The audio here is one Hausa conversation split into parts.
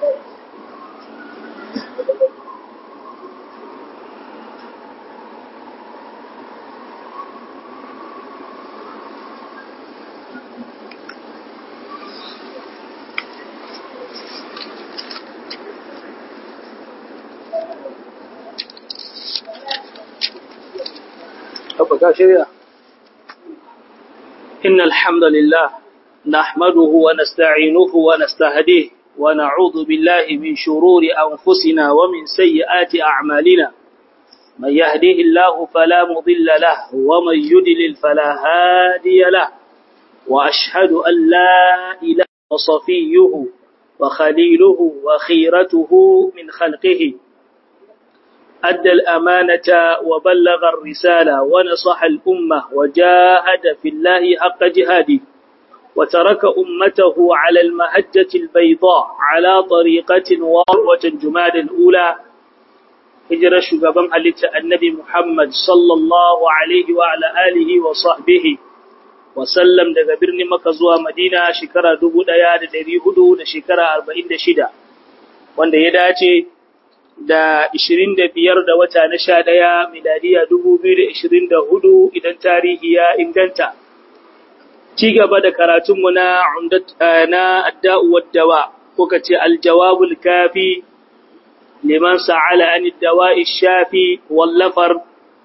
إن الحمد لله نحمده ونستعينه ونستهديه ونعوذ بالله من شرور أنفسنا ومن سيئات أعمالنا من يهده الله فلا مضل له ومن يدلل فلا هادي له وأشهد أن لا إله وصفيه وخليله وخيرته من خلقه أدى الأمانة وبلغ الرسالة ونصح الأمة وجاهد في الله حق جهاده وترك أمته على المهجة البيضاء على طريقة واروة جماد الأولى هجر شقبان حلت النبي محمد صلى الله عليه وعلى آله وصحبه وسلم daga birnin Makka zuwa Madina shekara 1400 da shekara 46 wanda ya dace da 25 da wata na 11 miladiya 2024 idan tarihi ya inganta ci gaba da karatunmu na na adda'u waddawa ko kace aljawabul kafi liman sa'ala an ad-dawa'i shafi wallafar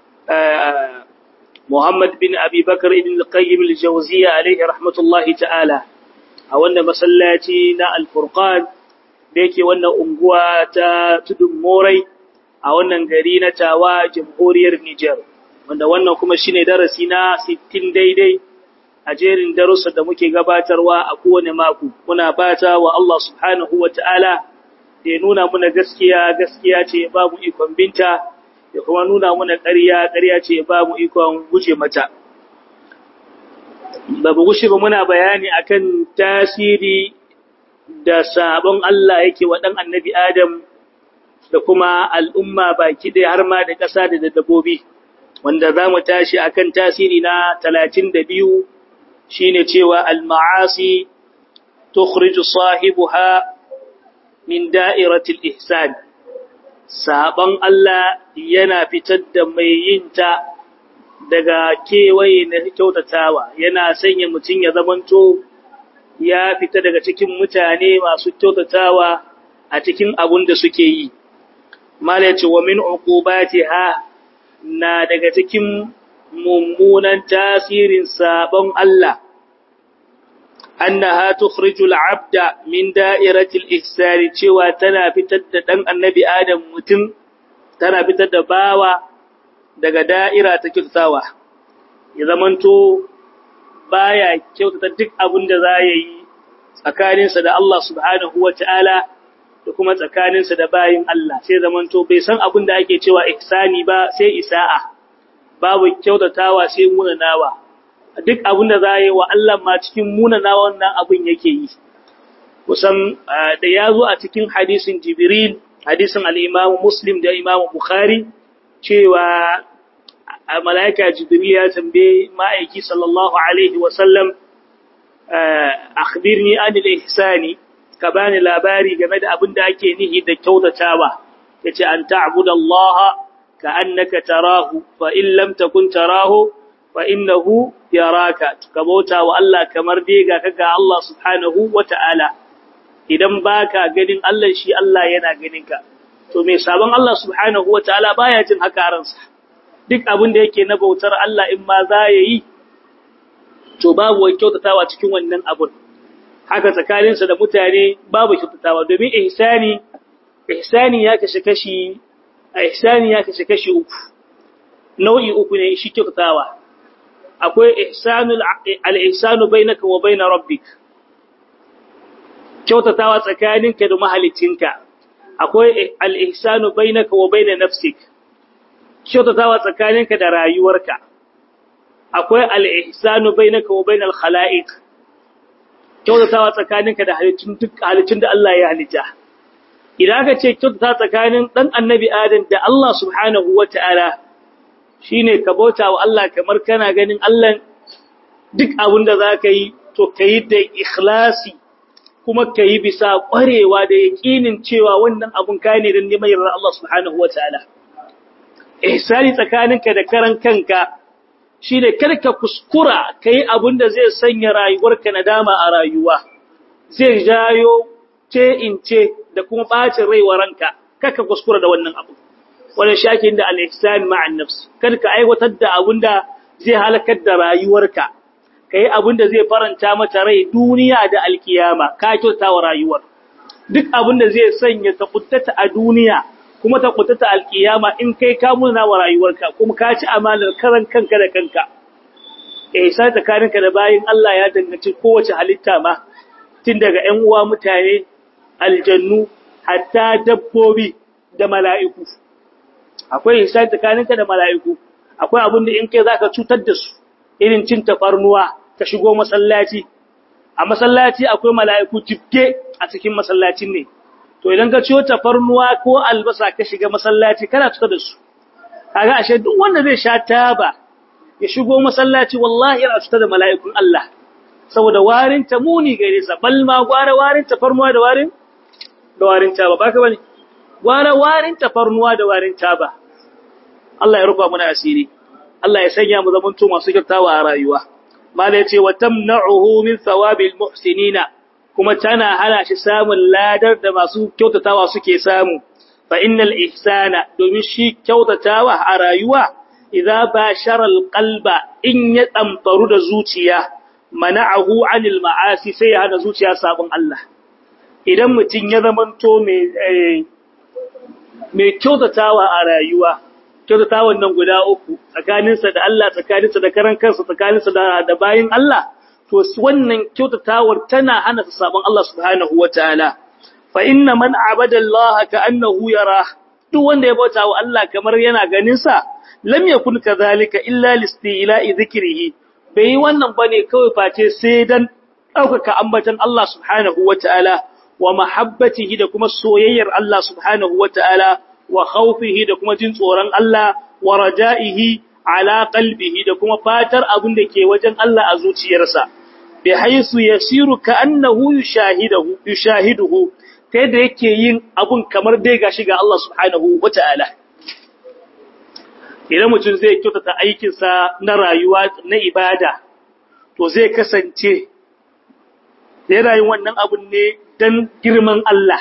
Muhammad bin Abi Bakar ibn al-Qayyim al-Jawziyya alayhi rahmatullahi ta'ala a wannan masallaci na Al-Furqan da yake wannan unguwa ta Tudun Morai a wannan gari na Tawa Jamhuriyar Niger wanda wannan kuma shine darasi na 60 daidai a jerin darussa da muke gabatarwa a kowane mako muna fata wa Allah subhanahu wata'ala da ya nuna muna gaskiya gaskiya ce babu ikon binta ya kuma nuna muna ƙarya ƙarya ce babu ikon guje mata babu gushe ba muna bayani akan tasiri da sabon Allah yake wa dan annabi Adam da kuma al'umma baki ɗaya har ma da ƙasa da dabbobi wanda za mu tashi akan tasiri na 32 shine cewa al-ma'asi tukhriju sahibuha min da'iratil ihsan saban Allah yana fitar da mai yinta daga kewaye na kyautatawa yana sanya mutum ya zamanto ya fita daga cikin mutane masu kyautatawa a cikin abun da suke yi malaci wa min uqubatiha na daga cikin mummunan tasirin sabon Allah annaha tukhrijul abda min da'iratil ihsani cewa tana fitar da dan annabi adam mutum tana fitar da bawa daga da'ira ta kyautawa ya zamanto baya kyautata duk abin da za ya yi tsakaninsa da Allah subhanahu wata'ala da kuma tsakaninsa da bayin Allah sai zamanto bai san abin da ake cewa ihsani ba sai isa'a babu kyautatawa sai munanawa duk abin da za yi wa Allah ma cikin munanawa wannan abin yake yi kusan da ya zo a cikin hadisin jibril hadisin al'imamu muslim da imamu bukhari cewa mala'ika jibril ya tambaye ma'aiki sallallahu alaihi wasallam akhbirni anil ihsani ka bani labari game da abin da ake nihi da kyautatawa yace an ta'budallaha ka'annaka tarahu fa in lam takun tarahu fa innahu yaraka ka bauta wa Allah kamar dai ga kaga Allah subhanahu wata'ala idan baka ganin Allah shi Allah yana ganin ka to me sabon Allah subhanahu wata'ala baya jin haka ransa duk abin da yake na bautar Allah in ma za yayi to babu wai kyautatawa cikin wannan abun haka tsakaninsa da mutane babu kyautatawa domin ihsani ihsani ya kashe kashi ihsani ya kashe kashi uku nau'i uku ne shi kyautatawa akwai ihsanul al-ihsanu bainaka wa bain rabbik kyautatawa tsakaninka da mahalicinka akwai al-ihsanu bainaka wa bain nafsik kyautatawa tsakaninka da rayuwarka akwai al-ihsanu bainaka wa bain al-khalaiq kyautatawa tsakaninka da halittun duk halittun da Allah ya halitta idan aka ce kyautata tsakanin dan annabi Adam da Allah subhanahu wataala shine ka bauta wa Allah kamar kana ganin Allah duk abin da zaka yi to kai da ikhlasi kuma ka yi bisa ƙwarewa da yaƙinin cewa wannan abun ka ne don neman yarda Allah subhanahu wa ta'ala. Ihsani tsakaninka da karan kanka shi ne karka kuskura ka yi abin da zai sanya rayuwarka na dama a rayuwa, zai jayo ce in ce da kuma ɓacin rai wa ranka, karka kuskura da wannan abu. Wannan shakin da al'ihsani ma'an nafsi, karka aiwatar da abin da zai halakar da rayuwarka. ka yi abin da zai faranta mata rai duniya da alkiyama ka kyauta wa rayuwar duk abin da zai sanya ta kuttata a duniya kuma ta kuttata alkiyama in kai ka muna wa rayuwarka kuma ka ci amalar karan kanka da kanka eh sai tsakaninka da bayin Allah ya danganci kowace halitta ma tun daga ƴan uwa mutane aljannu hatta dabbobi da mala'iku akwai sai tsakaninka da mala'iku akwai abin da in kai zaka cutar da su irin cin tafarnuwa ka shigo masallaci a masallaci akwai mala'iku tifke a cikin masallacin ne to idan ka ciyo tafarnuwa ko albasa ka shiga masallaci kana tuka da su kaga ashe duk wanda zai sha taba ya shigo masallaci wallahi yana tuka da mala'ikun Allah saboda warin ta muni gare sa bal ma gwara warin tafarnuwa da warin da warin taba baka bane gwara warin tafarnuwa da warin taba Allah ya rufa mana asiri Allah ya sanya mu zamanto masu kyautawa a rayuwa. Mala yace wa tamna'uhu min thawabil muhsinina kuma tana hana shi samun ladar da masu kyautatawa suke samu. Fa innal ihsana domin shi kyautatawa a rayuwa idza bashara alqalba in ya tsamfaru da zuciya mana'ahu 'anil ma'asi sai ya hana zuciya sabon Allah. Idan mutum ya zamanto mai mai kyautatawa a rayuwa kyautata wannan guda uku tsakaninsa da Allah tsakaninsa da karan kansa tsakaninsa da da bayin Allah to wannan kyautatawar tana hana sa sabon Allah subhanahu wataala fa inna man abada Allah ka'annahu yara duk wanda ya bauta wa Allah kamar yana ganin sa lam yakun kadhalika illa listila'i dhikrihi bai wannan bane kawai face sai dan daukaka ambatan Allah subhanahu wataala wa mahabbatihi da kuma soyayyar Allah subhanahu wataala wa khawfihi da kuma jin tsoron Allah wa raja'ihi ala qalbihi da kuma fatar abin da ke wajen Allah a zuciyarsa bi haisu yasiru ka annahu yushahiduhu yushahiduhu ta yadda yake yin abun kamar dai gashi ga Allah subhanahu wata'ala idan mutum zai kyautata aikinsa na rayuwa na ibada to zai kasance yana yin wannan abun ne dan girman Allah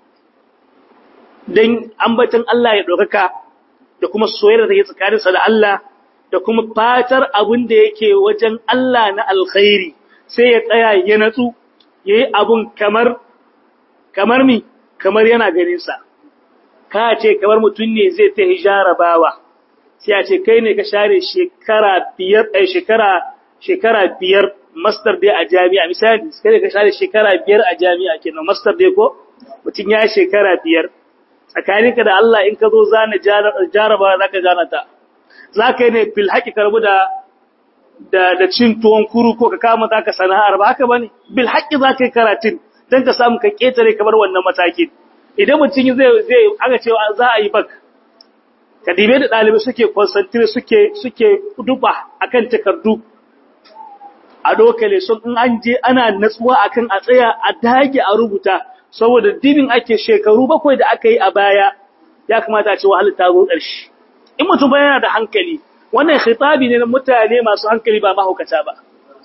don ambatan Allah ya ɗaukaka da kuma soyayyar da ke tsakaninsa da Allah da kuma fatar abin da yake wajen Allah na alkhairi sai ya tsaya ya natsu ya yi abun kamar kamar mi kamar yana ganinsa ka ce kamar mutum ne zai ta hijara bawa sai a ce kai ne ka share shekara biyar ɗaya shekara shekara biyar master dai a jami'a misali kai ne ka share shekara biyar a jami'a kenan master dai ko mutum ya shekara biyar tsakaninka da Allah in ka zo zana jaraba za ka zana ta za ka yi ne fil haƙi karbu da da cin tuwon kuru ko ka kama za ka sana'ar ba haka ba ne bil haƙi za ka yi karatun don ka samu ka ƙetare kamar wannan matakin idan mutum zai zai aka cewa za a yi bak ka dibe da ɗalibai suke concentrate suke suke duba akan takardu a dokale sun in an je ana natsuwa akan a tsaya a dage a rubuta saboda dibin ake shekaru bakwai da aka yi a baya ya kamata a ce wahalar ta zo ƙarshe in mutum ba yana da hankali wannan khitabi ne na mutane masu hankali ba mahaukata ba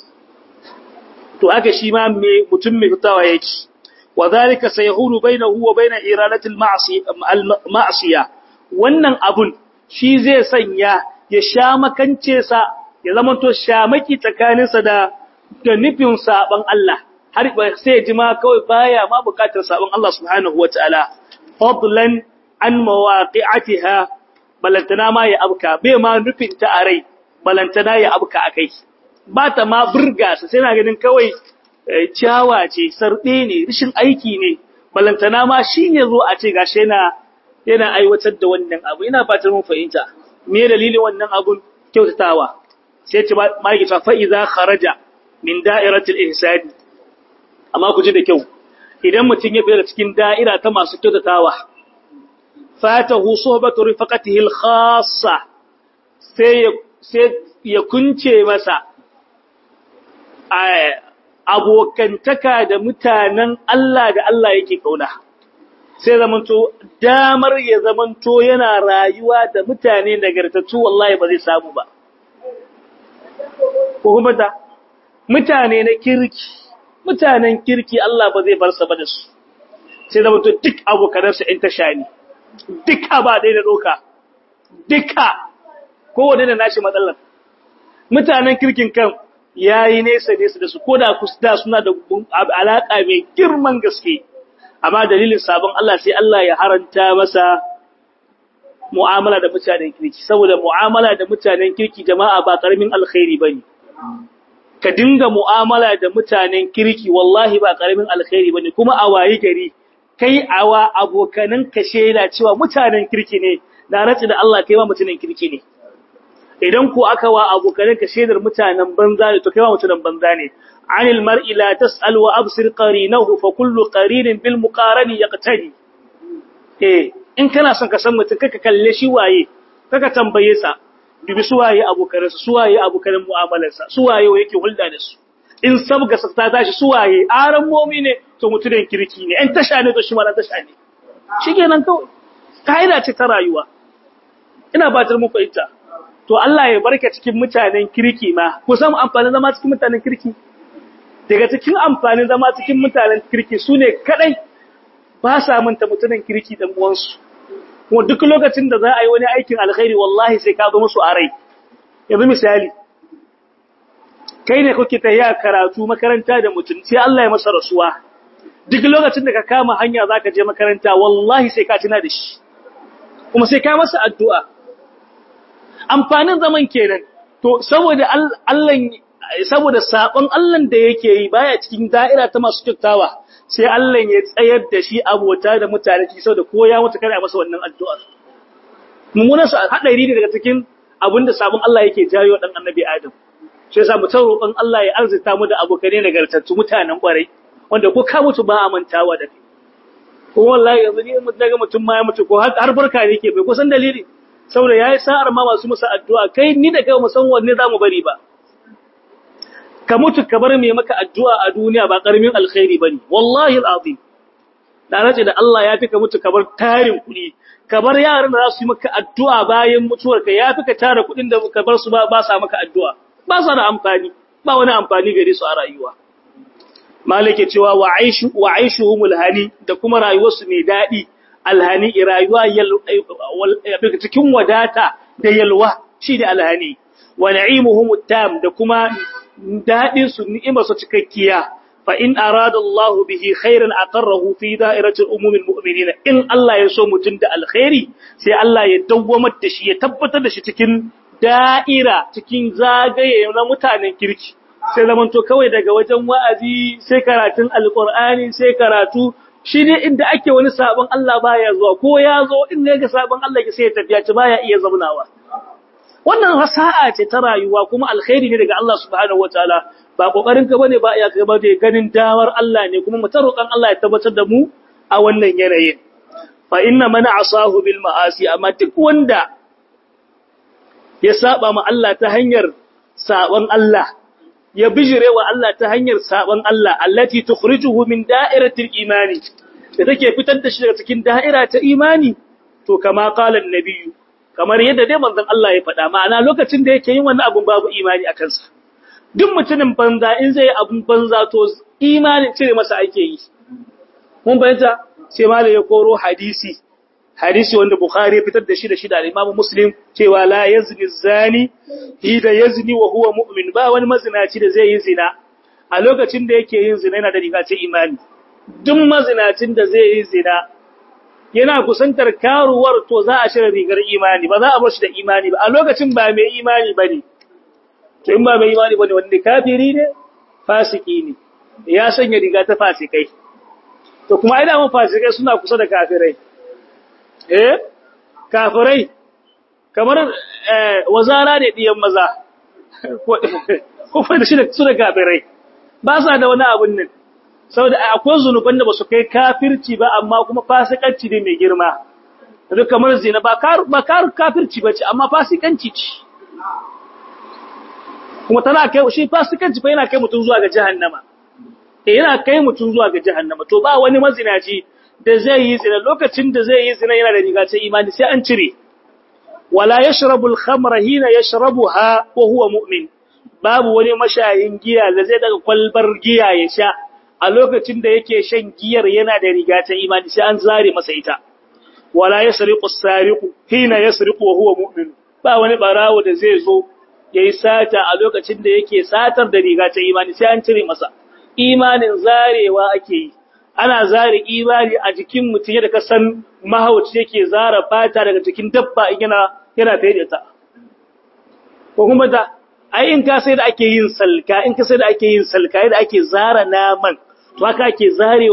to aka shi ma me mutum mai fitawa yake wa zalika sayhulu bainahu wa bain iradati al-ma'siya wannan abun shi zai sanya ya sha makance sa ya zama to shamaki tsakaninsa da da nufin saban Allah har sai ji ma kawai baya ma bukatar sabon Allah subhanahu wataala fadlan an mawaqi'atiha balantana ma ya abka bai ma nufin ta arai balantana ya abka akai ba ta ma burga sa sai na ganin kawai ciyawa ce sarbe ne rishin aiki ne balantana ma shine zo a ce gashi yana yana aiwatar da wannan abu ina fatar mun fahimta me dalilin wannan abun kyautatawa sai ce ma yake fa iza kharaja min da'iratil ihsani amma ku ji da kyau idan mutum ya fita cikin da'ira ta masu kyautatawa fatahu sohbatu rifaqatihi al-khassa sai sai ya kunce masa abokantaka da mutanen Allah da Allah yake kauna sai zamanto damar ya zamanto yana rayuwa da mutane nagartattu wallahi ba zai samu ba ko kuma da mutane na kirki mutanen kirki Allah ba zai bar sa ba da su sai zamanto duk abokanansa in ta shani duka ba dai da doka duka kowane da nashi matsalar mutanen kirkin kan yayi nesa nesa da su koda kusa suna da alaka mai girman gaske amma dalilin sabon Allah sai Allah ya haranta masa mu'amala da mutanen kirki saboda mu'amala da mutanen kirki jama'a ba karamin alkhairi bane ka dinga mu'amala da mutanen kirki wallahi ba karamin alkhairi bane kuma a wayi gari kai awa abokanan ka shela cewa mutanen kirki ne da ratsi da Allah kai ma mutanen kirki ne idan ku aka wa abokanan ka shedar mutanen banza ne to kai ma mutanen banza ne anil mar'i la tas'al wa absir qarinahu fa kullu qarinin bil muqarani yaqtadi eh in kana son ka san mutum kaka kalle shi waye kaka tambaye sa dubi su waye abokanansa su waye abokanan mu'amalarsa su waye yake hulɗa da su in sabga sa ta tashi su waye aran momi ne to mutumin kirki ne in tasha ne to shi ma tasha ne shikenan kawai kaida ce ta rayuwa ina batar muku ita to Allah ya barka cikin mutanen kirki ma ku san amfanin zama cikin mutanen kirki daga cikin amfanin zama cikin mutanen kirki sune kadai ba sa manta mutanen kirki dan uwansu kuma duk lokacin da za a yi wani aikin alkhairi wallahi sai ka zo musu a rai yanzu misali kai ne kuke ta yi karatu makaranta da mutum sai Allah ya masa rasuwa duk lokacin da ka kama hanya zaka je makaranta wallahi sai ka tuna da shi kuma sai ka masa addu'a amfanin zaman kenan to saboda Allah saboda sabon Allah da yake yi baya cikin da'ira ta masu kyautawa sai Allah ya tsayar da shi abota da mutane ci saboda ko ya mutu kana masa wannan addu'a mummunan sa hadari ne daga cikin abinda sabon Allah yake jayo dan annabi Adam sai yasa mutan roƙon Allah ya arzita mu da abokane nagartattu mutanen kwarai wanda ko ka mutu ba a mantawa da kai ko wallahi yanzu ne mun daga mutum ma ya mutu ko har barka ne yake bai kusan dalili saboda yayi sa'ar ma masu musa addu'a kai ni da kai mu san wanne zamu bari ba ka mutu ka bar mai maka addu'a a duniya ba karamin alkhairi bane wallahi alazim da nace da Allah ya fi ka mutu ka bar tarin kuɗi ka bar yaran da za su yi maka addu'a bayan mutuwarka ya fi ka tara kuɗin da ka bar su ba ba sa maka addu'a ba sa da amfani ba wani amfani gare su a rayuwa malike cewa wa aishu wa aishuhumul hani da kuma rayuwarsu mai dadi alhani rayuwa cikin wadata da yalwa shi da alhani wa na'imuhumut tam da kuma dadin su ni'imar su cikakkiya fa in arada Allah bihi khairan aqarrahu fi da'iratil umumil mu'minin in Allah ya so mutun da alkhairi sai Allah ya dawwamar da shi ya tabbatar da shi cikin da'ira cikin zagaye na mutanen kirki sai zamanto kawai daga wajen wa'azi sai karatun alqur'ani sai karatu shi ne inda ake wani sabon Allah baya zuwa ko ya zo in ne ga sabon Allah ke sai ya tafiya ci baya iya zaunawa wannan sa'a ce ta rayuwa kuma alkhairi ne daga Allah subhanahu wataala ba kokarin ka bane ba ya ka ba da ganin dawar Allah ne kuma mutarokan Allah ya tabbatar da mu a wannan yanayin fa inna man asahu bil ma'asi amma duk wanda ya saba ma Allah ta hanyar sabon Allah ya bijire wa Allah ta hanyar sabon Allah allati tukhrijuhu min da'iratil imani da take fitar da shi daga cikin da'ira ta imani to kama qala annabiyyu kamar yadda dai manzon Allah ya faɗa ma'ana lokacin da yake yin wannan abun babu imani a kansa duk mutumin banza in zai abun banza to imanin cire masa ake yi mun bayyana sai malai ya koro hadisi hadisi wanda Bukhari ya fitar da shi da shi da Imam Muslim cewa la yazni zani hida yazni wa huwa mu'min ba wani mazinaci da zai yi zina a lokacin da yake yin zina yana da riga ta imani duk mazinacin da zai yi zina yana kusantar karuwar to za a shirya rigar imani ba za a bar shi da imani ba a lokacin ba mai imani bane to in ba mai imani bane wanda kafiri ne fasiki ne ya sanya riga ta fasikai to kuma ai da mun fasikai suna kusa da kafirai eh kafirai kamar wazara ne diyan maza ko fa da shi da su da kafirai ba sa da wani abun nan saboda akwai zunuban da basu kai kafirci ba amma kuma fasikanci ne mai girma duk kamar zina ba kar ba kar kafirci bace amma fasikanci ce kuma tana kai shi fasikanci fa yana kai mutum zuwa ga jahannama eh yana kai mutum zuwa ga jahannama to ba wani mazinaci da zai yi zina lokacin da zai yi zina yana da riga ta imani sai an cire wala yashrabu al-khamra hina yashrabuha wa huwa mu'min babu wani mashayin giya da zai daga kwalbar giya ya sha a lokacin da yake shan giyar yana da riga ta imani sai an zare masa ita wala yasriqu as-sariqu hina yasriqu wa huwa mu'min ba wani barawo da zai zo yayi sata a lokacin da yake satar da riga ta imani sai an cire masa imanin zarewa ake yi ana zare imani a jikin mutum yadda ka san mahauci yake zara fata daga jikin dabba yana yana ta ko kuma da ai in ka sai da ake yin salka in ka sai da ake yin salka yadda ake zara naman to haka ake zarewa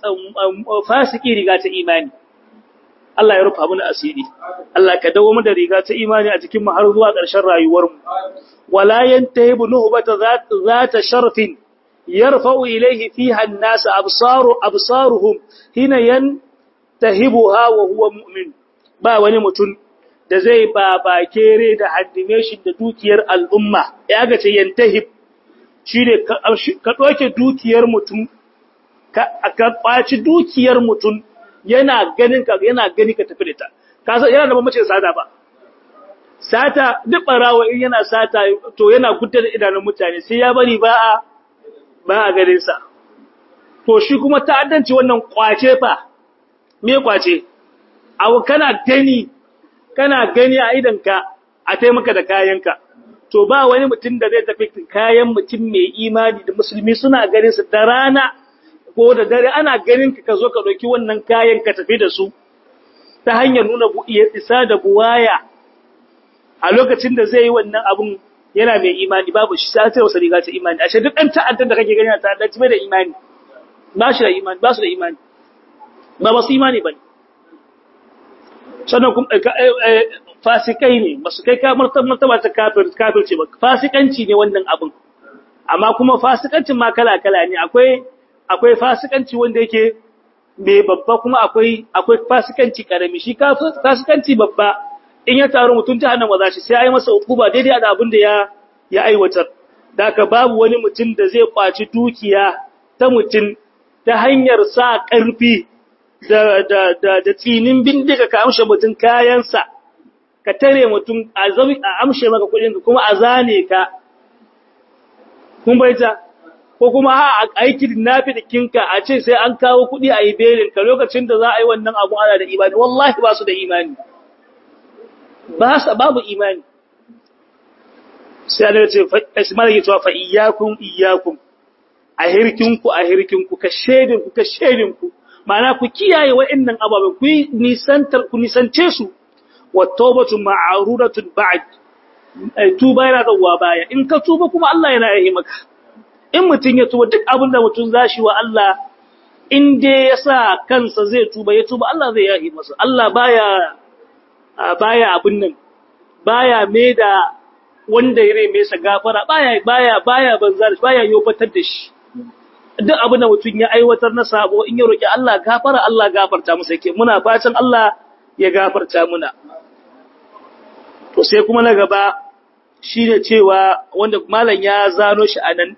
fasiki riga ta imani Allah ya rufa mana asiri Allah ka dawo mu da riga ta imani a cikin mu har zuwa ƙarshen rayuwar mu wala yantahibu nuhbata zata sharfin yarfa'u ilayhi fiha an-nas absaru absaruhum hina yantahibuha wa huwa mu'min ba wani mutum da zai babakere da haddimeshin da dukiyar al'umma ya ga ce yantahib shine ka doke dukiyar mutum ka kwaci dukiyar mutum yana ganin ka yana gani ka tafi da ta ka san yana da mamace sata ba sata duk barawa in yana sata to yana gudda da idanun mutane sai ya bari ba a ba a ganin sa to shi kuma ta'addanci wannan kwace fa me kwace awu kana gani kana gani a idanka a taimaka da kayanka to ba wani mutum da zai tafi kayan mutum mai imani da musulmi suna ganin su da rana ko da dare ana ganin ka ka zo ka ɗauki wannan kayan ka tafi da su ta hanyar nuna isa da buwaya a lokacin da zai yi wannan abun yana mai imani babu shi sai wasa riga ta imani ashe duk ɗan ta'addan da kake gani a ta'addanci bai da imani ba shi da imani ba su da imani ba ba su imani ba ne sannan kuma fasikai ne ba su kai martaba ta kafirce ba fasikanci ne wannan abin amma kuma fasikancin ma kala-kala ne akwai akwai fasikanci wanda yake mai babba kuma akwai akwai fasikanci karami shi fasikanci babba in ya taru mutum jahannama za shi sai ya yi masa hukuma daidai da abin da ya ya aiwatar da ka babu wani mutum da zai kwaci dukiya ta mutum ta hanyar sa ƙarfi da da da da tsinin bindiga ka amshe mutum kayansa ka tare mutum a zami a amshe maka kuɗin ka kuma a zane ka kun baita ko kuma ha a yi kidnapping kinka a ce sai an kawo kuɗi a yi belin ka lokacin da za a yi wannan abu ana da imani wallahi ba su da imani ba su babu imani sai Allah ya ce Ismail ya ce fa iyyakum iyyakum a hirkinku a hirkinku ka shedinku ka shedinku ma'ana ku kiyaye wa'annan ababe ku nisantar ku nisance su wa tawbatu ma'rudatun ba'd tuba yana zuwa baya in ka tuba kuma Allah yana yi maka in mutun ya tuba duk abin da mutun zashi wa Allah in dai ya sa kansa zai tuba ya tuba Allah zai yi masa Allah baya baya abin nan baya me da wanda ya reme sa gafara baya baya baya banzar baya yobatar da shi duk abin da mutum ya aiwatar na sabo in ya roki Allah gafara Allah gafarta masa yake muna fatan Allah ya gafarta muna to sai kuma na gaba shine cewa wanda malam ya zano shi anan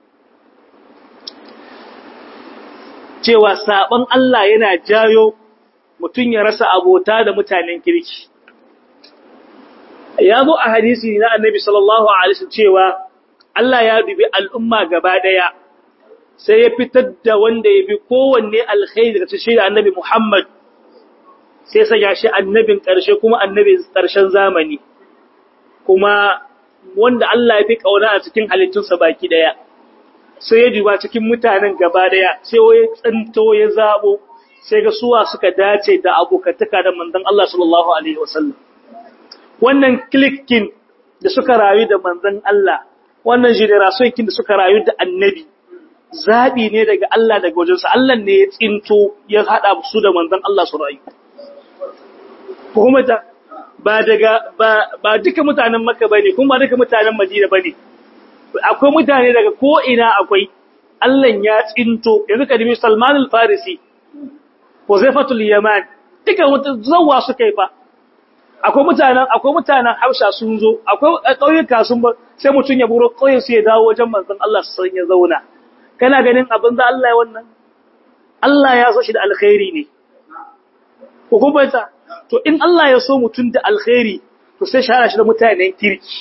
cewa sabon Allah yana jayo mutum ya rasa abota da mutanen kirki ya zo a hadisi na annabi sallallahu alaihi wasallam cewa Allah ya dubi al'umma gaba daya sai ya fitar da wanda ya bi kowanne alkhairi daga cikin annabi Muhammad sai sanya shi annabin ƙarshe kuma annabin ƙarshen zamani kuma wanda Allah ya fi kauna a cikin halittunsa baki daya sai ya duba cikin mutanen gaba daya sai ya tsanto ya zabo sai ga suwa suka dace da abokantaka da manzon Allah sallallahu alaihi wasallam wannan klikin da suka rayu da manzon Allah wannan generation da suka rayu da annabi zabi ne daga Allah daga wajensa Allah ne ya tsinto ya hada su da manzon Allah su rayu kuma ta ba daga ba ba duka mutanen Makka bane kuma duka mutanen Madina bane akwai mutane daga ko ina akwai Allah ya tsinto yanzu ka dimi Salman al-Farisi Huzaifatul Yaman duka zawwa suka yi fa akwai mutanen akwai mutanen Hausa sun zo akwai ƙauyuka sun ba sai mutun ya buro ƙauyen su ya dawo wajen manzon Allah su san ya zauna kana ganin abin da Allah ya wannan Allah ya so shi da alkhairi ne ko kuma ta to in Allah ya so mutun da alkhairi to sai shara shi da mutanen kirki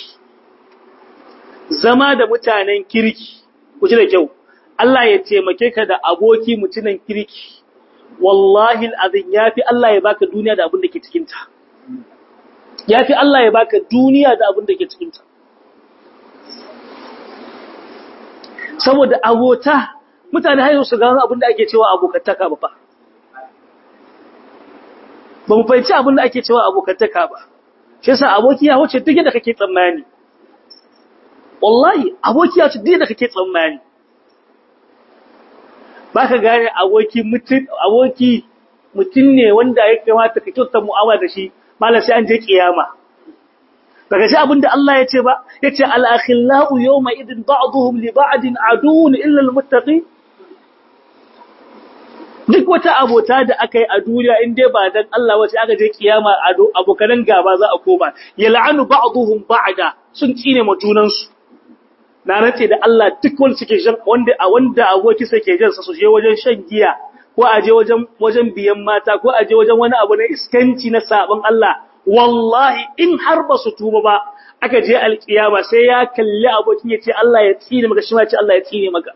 zama da mutanen kirki ku ji da kyau Allah ya taimake ka da aboki mutunan kirki wallahi alazim yafi Allah ya baka duniya da abin da ke cikin ta yafi Allah ya baka duniya da abin da ke cikin ta saboda abota mutane har su gano abin da ake cewa abokantaka ba fa ba mu fahimci abin da ake cewa abokantaka ba shi yasa aboki ya wuce duk da kake tsammani wallahi aboki ya wuce duk da kake tsammani baka gane aboki mutun aboki mutun ne wanda ya kamata ka kyauta mu'amala da shi malam sai an je kiyama daga shi abinda Allah ya ce ba yace al-akhillau yawma idin ba'dhum li ba'din aduun illa al-muttaqin duk wata abota da aka yi a duniya in dai ba dan Allah wace aka je kiyama abokanan gaba za a koma yal'anu ba'dhum ba'da sun tsine ma junan su na race da Allah duk wanda suke shan wanda a wanda aboki sake jan sa su je wajen shan giya ko a je wajen wajen biyan mata ko a je wajen wani abu na iskanci na sabon Allah wallahi in har ba su tuba ba aka je alkiyama sai ya kalli abokin ya ce Allah ya tsine maka shi ma ce Allah ya tsine maka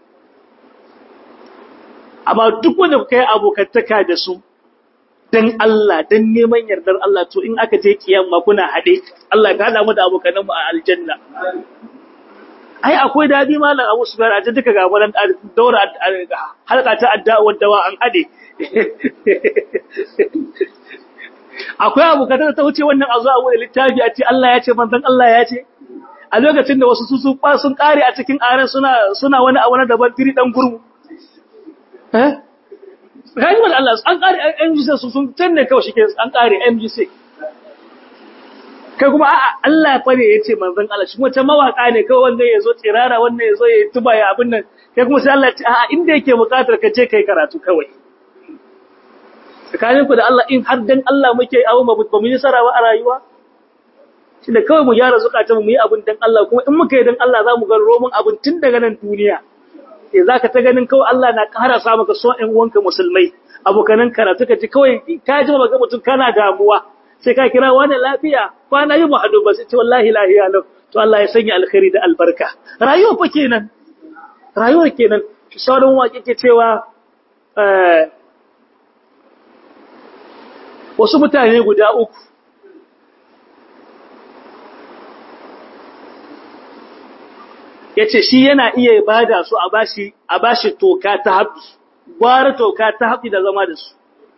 amma duk wanda kuka yi abokantaka da su dan Allah dan neman yardar Allah to in aka je kiyama kuna hade Allah ka hada mu da abokanan mu a aljanna ai akwai dadi malam Abu Sufyan a duka ga wannan daura halka ta addu'a wadda an hade akwai abokan ta wuce wannan a zuwa wani littafi a ce Allah ya ce manzon Allah ya ce a lokacin da wasu su sun kare a cikin aren suna suna wani abu na daban tiri dan gurmu eh gani wal Allah an kare MGC su sun tanne kawai shike an kare MGC kai kuma a'a Allah fa ne yace manzon Allah shi wata mawaka ne kawai wanda yazo tsirara wanda yazo ya tuba ya abin nan kai kuma sai Allah ya ce a'a inda yake bukatar ka je kai karatu kawai tsakaninku da Allah in har dan Allah muke abu ba mu yi sarawa a rayuwa shi da kawai mu gyara zukatan mu yi abin dan Allah kuma in muka yi dan Allah za mu ga roman abin tun daga nan duniya eh zaka ta ganin kawai Allah na ƙara sa maka son ƴan uwanka musulmai abokanan karatu ka ji kawai ka ji ba ga mutum kana damuwa sai ka kira wani lafiya kwana yi muhaddu ba sai ce wallahi lahiya lau to Allah ya sanya alkhairi da albarka rayuwa fa kenan rayuwa kenan sauran waƙe ke cewa wasu mutane guda uku ya ce shi yana iya bada su a bashi a bashi toka ta haɓi gwara toka ta haɓi da zama da su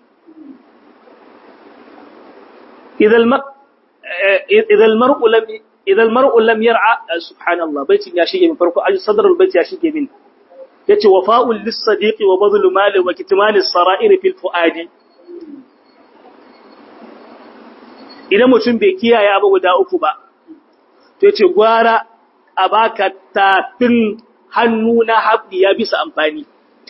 idan mar'u lam yar'a subhanallah baitin ya shige min farko aji sadarul bait ya shige min yace wafa'ul lis-sadiqi wa badlu mali wa kitmanis sara'ir fil fuadi idan mutum bai kiyaye abu guda uku ba to yace gwara a baka tafin hannu na haɓi ya bisa amfani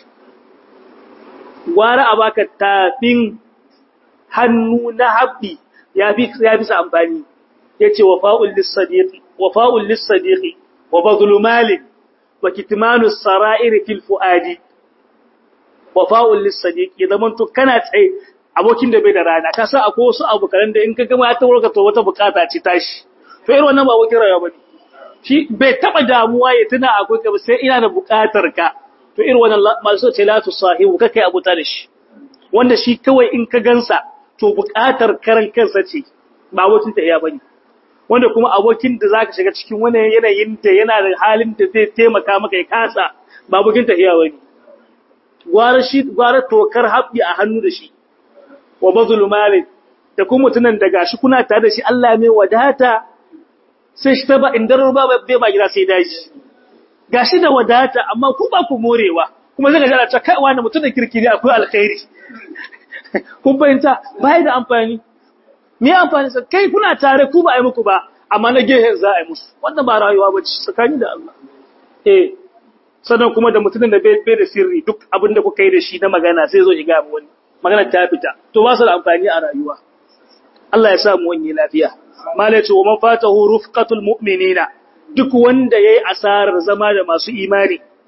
gwara a baka tafin hannu na haɓi ya bisa amfani yace wafa'ul lis-sadiqi wafa'ul lis-sadiqi wa badlu malin wa kitmanu as-sara'ir fil fuadi wafa'ul lis-sadiqi zaman to kana tsaye abokin da bai da rana ka sa akwai wasu abokan da in ka gama ya tawo ka to wata bukata ce tashi to irin wannan ba abokin rayuwa bane shi bai taba damuwa ya tuna akwai ka sai ina da bukatar ka to irin wannan masu ce la tusahibu kake abuta da shi wanda shi kawai in ka gansa to bukatar karan kansa ce ba abokin ta iya bane wanda kuma abokin da zaka shiga cikin wani yanayin da yana da halin da zai taimaka maka ya kasa ba abokin ta iya bane gwara shi gwara tokar habbi a hannu da shi wa bazulu malik da kuma mutunan da gashi kuna tare da shi Allah mai wadata sai shi ta ba indar ba bai ba gida sai daji gashi da wadata amma ku ba ku morewa kuma zai ga ta kai wani mutum da kirkiri akwai alkhairi kun fahimta bai da amfani me amfani sa kai kuna tare ku ba ai muku ba amma na gehen za a yi musu wannan ba rayuwa ba ce tsakani da Allah eh sannan kuma da mutumin da bai da sirri duk abin da kuka yi da shi na magana sai zo shiga mu wani magana ta fita to ba su da amfani a rayuwa Allah ya sa mu wani lafiya malai ce wa man fatahu rufqatul mu'minina duk wanda yayi asarar zama da masu imani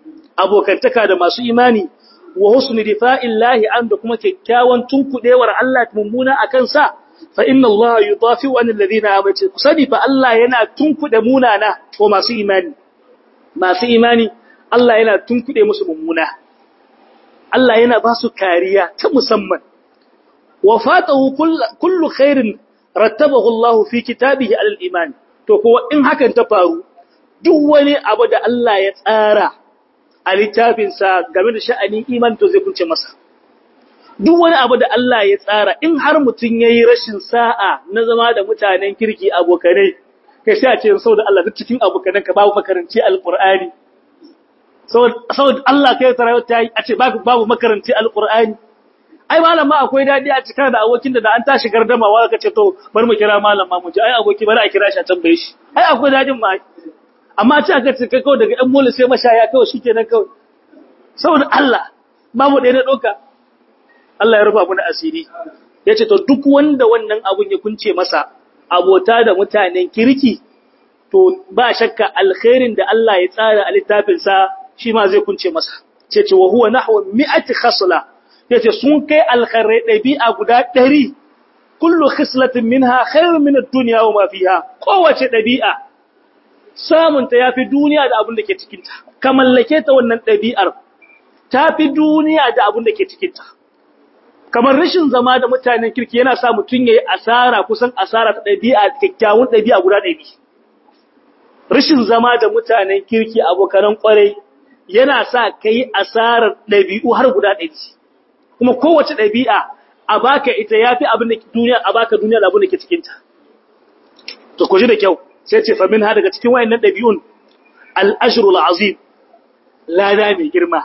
abokantaka da masu imani wa husni difa'illahi an da kuma kyakkyawan tunkudewar Allah mummuna akan sa fa inna Allah yudafi wa alladhina amanu kusadi fa Allah yana tunkude munana ko masu imani masu imani Allah yana tunkude musu mummuna Allah yana ba su kariya ta musamman wa fatahu kullu khairin rattabahu Allah fi kitabihi alal iman to kuwa in hakan ta faru duk wani abu da Allah ya tsara a littafinsa game da sha'anin iman to zai kunce masa duk wani abu da Allah ya tsara in har mutum yayi rashin sa'a na zama da mutanen kirki abokanai kai sai a ce saboda Allah duk cikin abokanan ka babu makaranci alqur'ani saboda Allah kai tarawa ta yi a ce babu makaranci alqur'ani ai malam ma akwai dadi a cikin da abokin da an tashi gardama wa ka ce to bari mu kira malam ma mu ji ai aboki bari a kira shi a tambaye shi ai akwai dadin ma amma ce aka ce kai kawai daga ɗan mola sai mashaya kawai shikenan kawai saboda Allah babu ɗaya na ɗauka Allah ya rufa mana asiri yace to duk wanda wannan abun ya kunce masa abota da mutanen kirki to ba shakka alkhairin da Allah ya tsara a littafin sa shi ma zai kunce masa ce ce wa huwa nahwa mi'ati khasla yace sun kai alkhairai ɗabi'a guda ɗari kullu khislatin minha khairun min ad-dunya wa ma fiha kowace ɗabi'a samunta yafi duniya da abin da ke cikinta ka mallake ta wannan ɗabi'ar tafi duniya da abin da ke cikinta kamar rashin zama da mutanen kirki yana sa mutum yayi asara kusan asara ta ɗabi'a kyakkyawan ɗabi'a guda ɗari rashin zama da mutanen kirki abokanan kwarai yana sa kai asarar ɗabi'u har guda ɗari kuma kowace ɗabi'a a baka ita yafi abin da duniya a baka duniya da abin da ke cikin ta to ku ji da kyau sai ce fa minha daga cikin wayannan ɗabi'un al-ajrul azim lada mai girma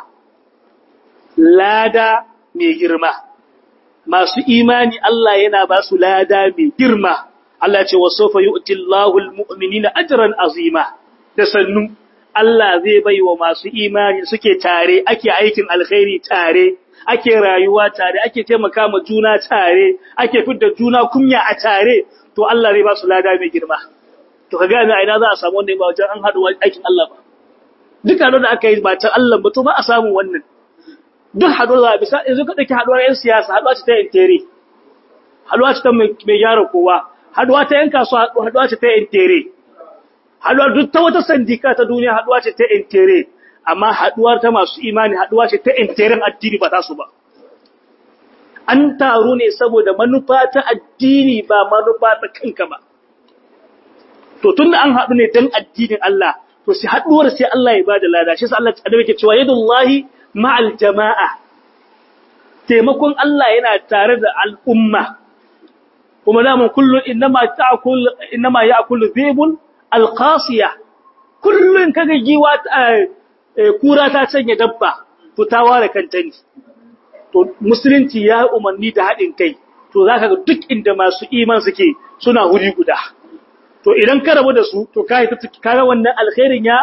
lada mai girma masu imani Allah yana ba su lada mai girma Allah ce wasofa yu'ti Allahu al-mu'minina ajran azima da sannu Allah zai bai wa masu imani suke tare ake aikin alkhairi tare ake rayuwa tare ake taimaka ma juna tare ake fidda juna kunya a tare to Allah zai ba su lada mai girma to ka gane a ina za a samu wannan ba wajen an haɗu aikin Allah ba duka da aka yi ba ta Allah ba to ba a samu wannan duk haɗuwa bisa yanzu ka ɗauki haɗuwar 'yan siyasa haɗuwa ce ta yin tere haɗuwa ce ta mai gyara kowa haɗuwa ta 'yan kasuwa haɗuwa ce ta yin tere haɗuwa duk ta wata sandika ta duniya haɗuwa ce ta yin tere amma haɗuwar ta masu imani haɗuwa ce ta yin teren addini ba ta su ba an taru ne saboda manufa ta addini ba manufa ta kanka ba to tunda an haɗu ne don addinin Allah to sai haɗuwar sai Allah ya bada lada shi sa Allah ta ke cewa yadullahi ma'al jama'a, taimakon Allah yana tare da al'umma, kuma daman kullum inama ya akulu zebun alƙasiya, kullum kaga giwa kura ta canya dabba, to ta ware kanta ne. To, Musulunci ya umarni da haɗin kai, to za ka ga duk inda masu iman suke suna wuri guda. To, idan ka rabu da su, to ka yi ta wannan alkhairin ya,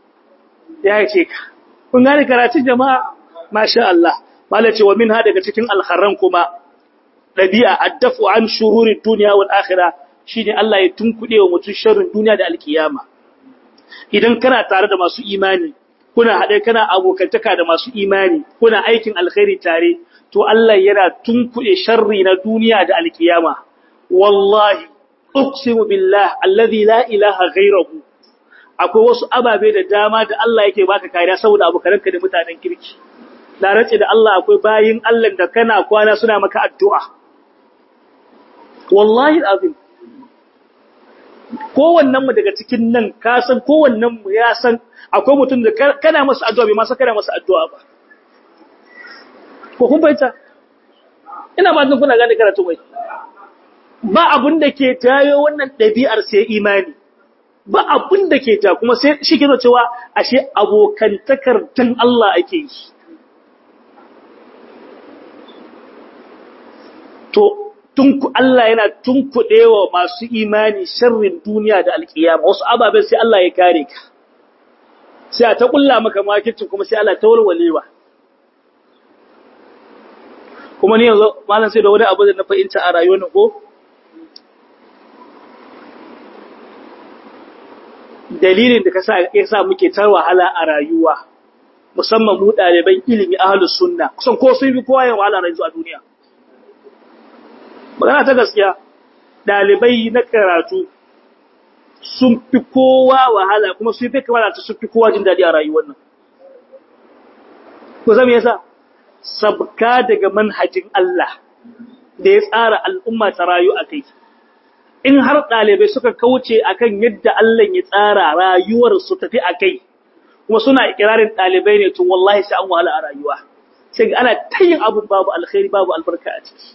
ya ce ka. kun gane karatun jama'a masha Allah mala ce wa min ha daga cikin alkharran kuma dabi'a addafu an shururi dunya wal akhirah shine Allah ya tunkude wa mutum sharrin duniya da alkiyama idan kana tare da masu imani kuna hade kana abokantaka da masu imani kuna aikin alkhairi tare to Allah yana tunkude sharri na duniya da alkiyama wallahi uqsimu billah alladhi la ilaha ghayruhu akwai wasu ababe da dama da Allah yake baka kariya saboda abokananka da mutanen kirki na race da Allah akwai bayin Allah da kana kwana suna maka addu'a wallahi azim kowannen mu daga cikin nan ka san kowannen mu ya san akwai mutum da kana masa addu'a bai ma san kana masa addu'a ba ko kun bayyana ina ba kuna gane karatu bai ba abun da ke tayo wannan ɗabi'ar sai imani ba abin da ke ja kuma sai shi ke cewa ashe abokantakar dan Allah ake yi to tun Allah yana tunkuɗewa masu imani sharrin duniya da alkiyama wasu ababen sai Allah ya kare ka sai a ta kulla maka makicin kuma sai Allah ta warwalewa kuma ni yanzu malam sai da wani abu da na fahimta a rayuwar ko dalilin da kasa ya sa muke ta wahala a rayuwa musamman mu ɗaliban ilimi ahlus sunna kusan ko sun fi kowa yin wahala yanzu a duniya magana ta gaskiya ɗalibai na karatu sun fi kowa wahala kuma sun fi kamar sun fi kowa jin daɗi a rayuwar nan ko zama yasa sabka daga manhajin Allah da ya tsara al'umma ta rayu a kai in har ɗalibai suka kauce akan yadda Allah ya tsara rayuwar su tafi a kai kuma suna ikirarin ɗalibai ne to wallahi sai an wahala a rayuwa sai ana ta yin abun babu alkhairi babu albarka a ciki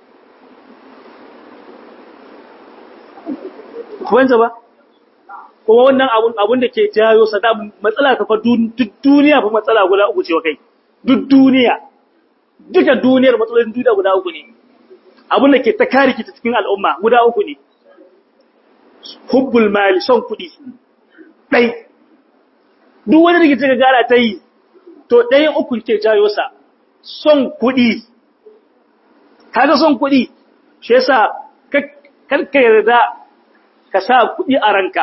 kuma ba kuma wannan abun abun da ke jayo sada matsala ta fa duk duniya fa matsala guda uku ce wa kai duk duniya duka duniyar matsalolin duniya guda uku ne abun da ke ta kare ki cikin al'umma guda uku ne hubbul mali son kuɗi ɗai duk wani da ke gara ta yi to ɗayan uku ke jayo sa son kuɗi kaga son kuɗi shi yasa karka yarda ka sa kuɗi a ranka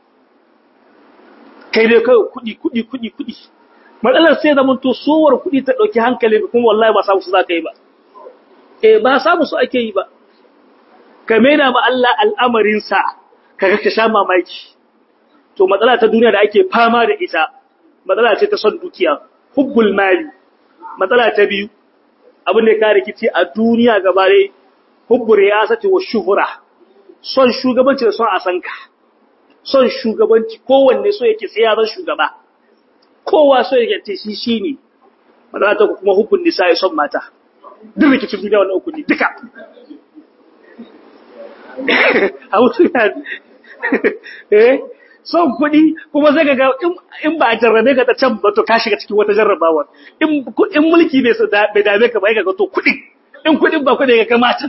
kai dai kawai kuɗi kuɗi kuɗi kuɗi matsalar sai zama to sowar kuɗi ta ɗauki hankali kuma wallahi ba samu su za ka yi ba eh ba samu su ake yi ba ka maida ma Allah al'amarinsa kaga ka sha mamaki to matsala ta duniya da ake fama da ita matsala ce ta son dukiya hubbul mali matsala ta biyu abin da ya kare kici a duniya gaba dai hubbur riyasati wa shuhura son shugabanci da son a san ka son shugabanci kowanne so yake sai ya zan shugaba kowa so yake ce shi shine matsala ta kuma hubbun nisa ya son mata duk rikicin duniya wannan uku ne duka a wuce eh son kuɗi kuma zai ga in ba a jarrabe ka ta can ba to ka shiga cikin wata jarrabawar in mulki bai dame ka ba ya ga to kuɗi in kuɗin ba kuɗi ga kamatan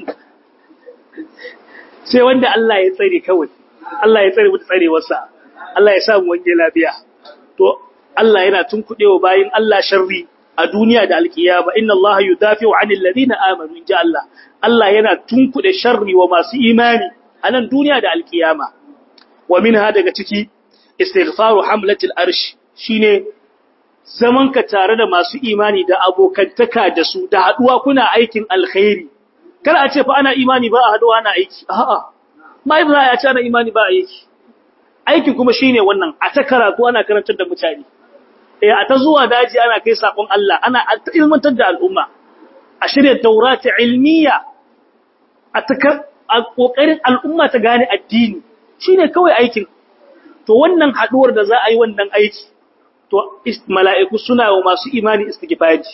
sai wanda Allah ya tsare kawai Allah ya tsare mutu tsarewarsa Allah ya sa mu wange lafiya to Allah yana tunkuɗewa bayin Allah sharri a duniya da alkiyama inna Allah yudafi'u 'anil ladina amanu inja Allah Allah yana tunkuɗe sharri wa masu imani a nan duniya da alkiyama wa minha daga ciki istighfaru hamlatil arsh shine zaman ka tare da masu imani da abokantaka da su da haduwa kuna aikin alkhairi kar a ce fa ana imani ba a haduwa ana aiki a'a mai ba ya ce ana imani ba aiki aiki kuma shine wannan a ta karatu ana karantar da mutane eh a ta zuwa daji ana kai sakon Allah ana ta ilmantar da al'umma a shirya taurata ilmiya a ta a kokarin al'umma ta gane addini shine kawai aikin to wannan haduwar da za a yi wannan aiki to mala'iku suna wa masu imani istighfari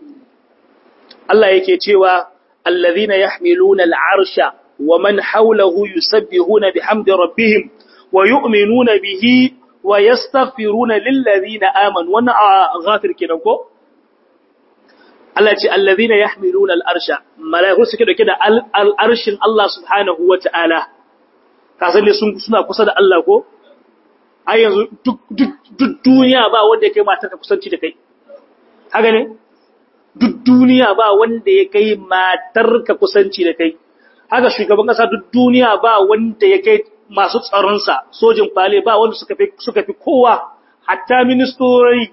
Allah yake cewa allazina yahmiluna al'arsha wa man hawlahu yusabbihuna bihamdi rabbihim wa yu'minuna bihi wa yastaghfiruna lil ladina amanu wannan ghafir kenan ko Allah ce allazina yahmiluna al'arsha mala'iku suke dauke da al'arshin Allah subhanahu wata'ala kasan ne suna kusa da Allah ko ai yanzu duk duniya ba wanda ya kai matarka kusanci da kai haka ne duk duniya ba wanda ya kai matarka kusanci da kai haka shugaban kasa duk duniya ba wanda ya kai masu tsaronsa sojin fale ba wanda suka fi suka fi kowa hatta ministori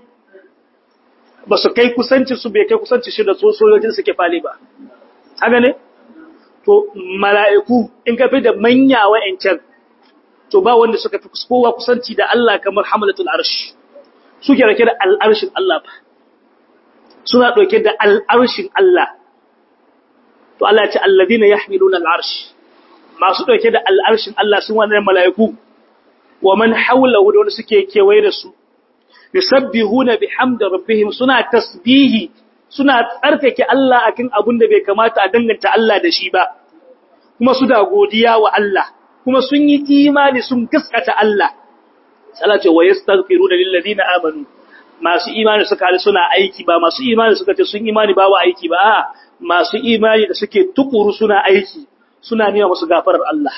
ba su kai kusanci su bai kai kusanci shi da sojojin suke fale ba haka ne to mala'iku in ka fi da manya wa'ancan to ba wanda suka fi kowa kusanci da Allah kamar hamalatul arsh suke rake da al'arshin Allah ba suna ɗauke da al'arshin Allah to Allah ce alladina yahmiluna al'arsh masu ɗauke da al'arshin Allah sun wannan mala'iku wa man hawlahu da wanda suke kewaye da su yusabbihuna bihamdi rabbihim suna tasbihi suna tsarkake Allah akan abin da bai kamata a danganta Allah da shi ba kuma su da godiya wa Allah kuma sun yi imani sun gaskata Allah Allah ce wa yastaghfiruna lil ladina amanu masu imani suka hali suna aiki ba masu imani suka ce sun imani ba wa aiki ba a masu imani da suke tukuru suna aiki suna nema musu gafarar Allah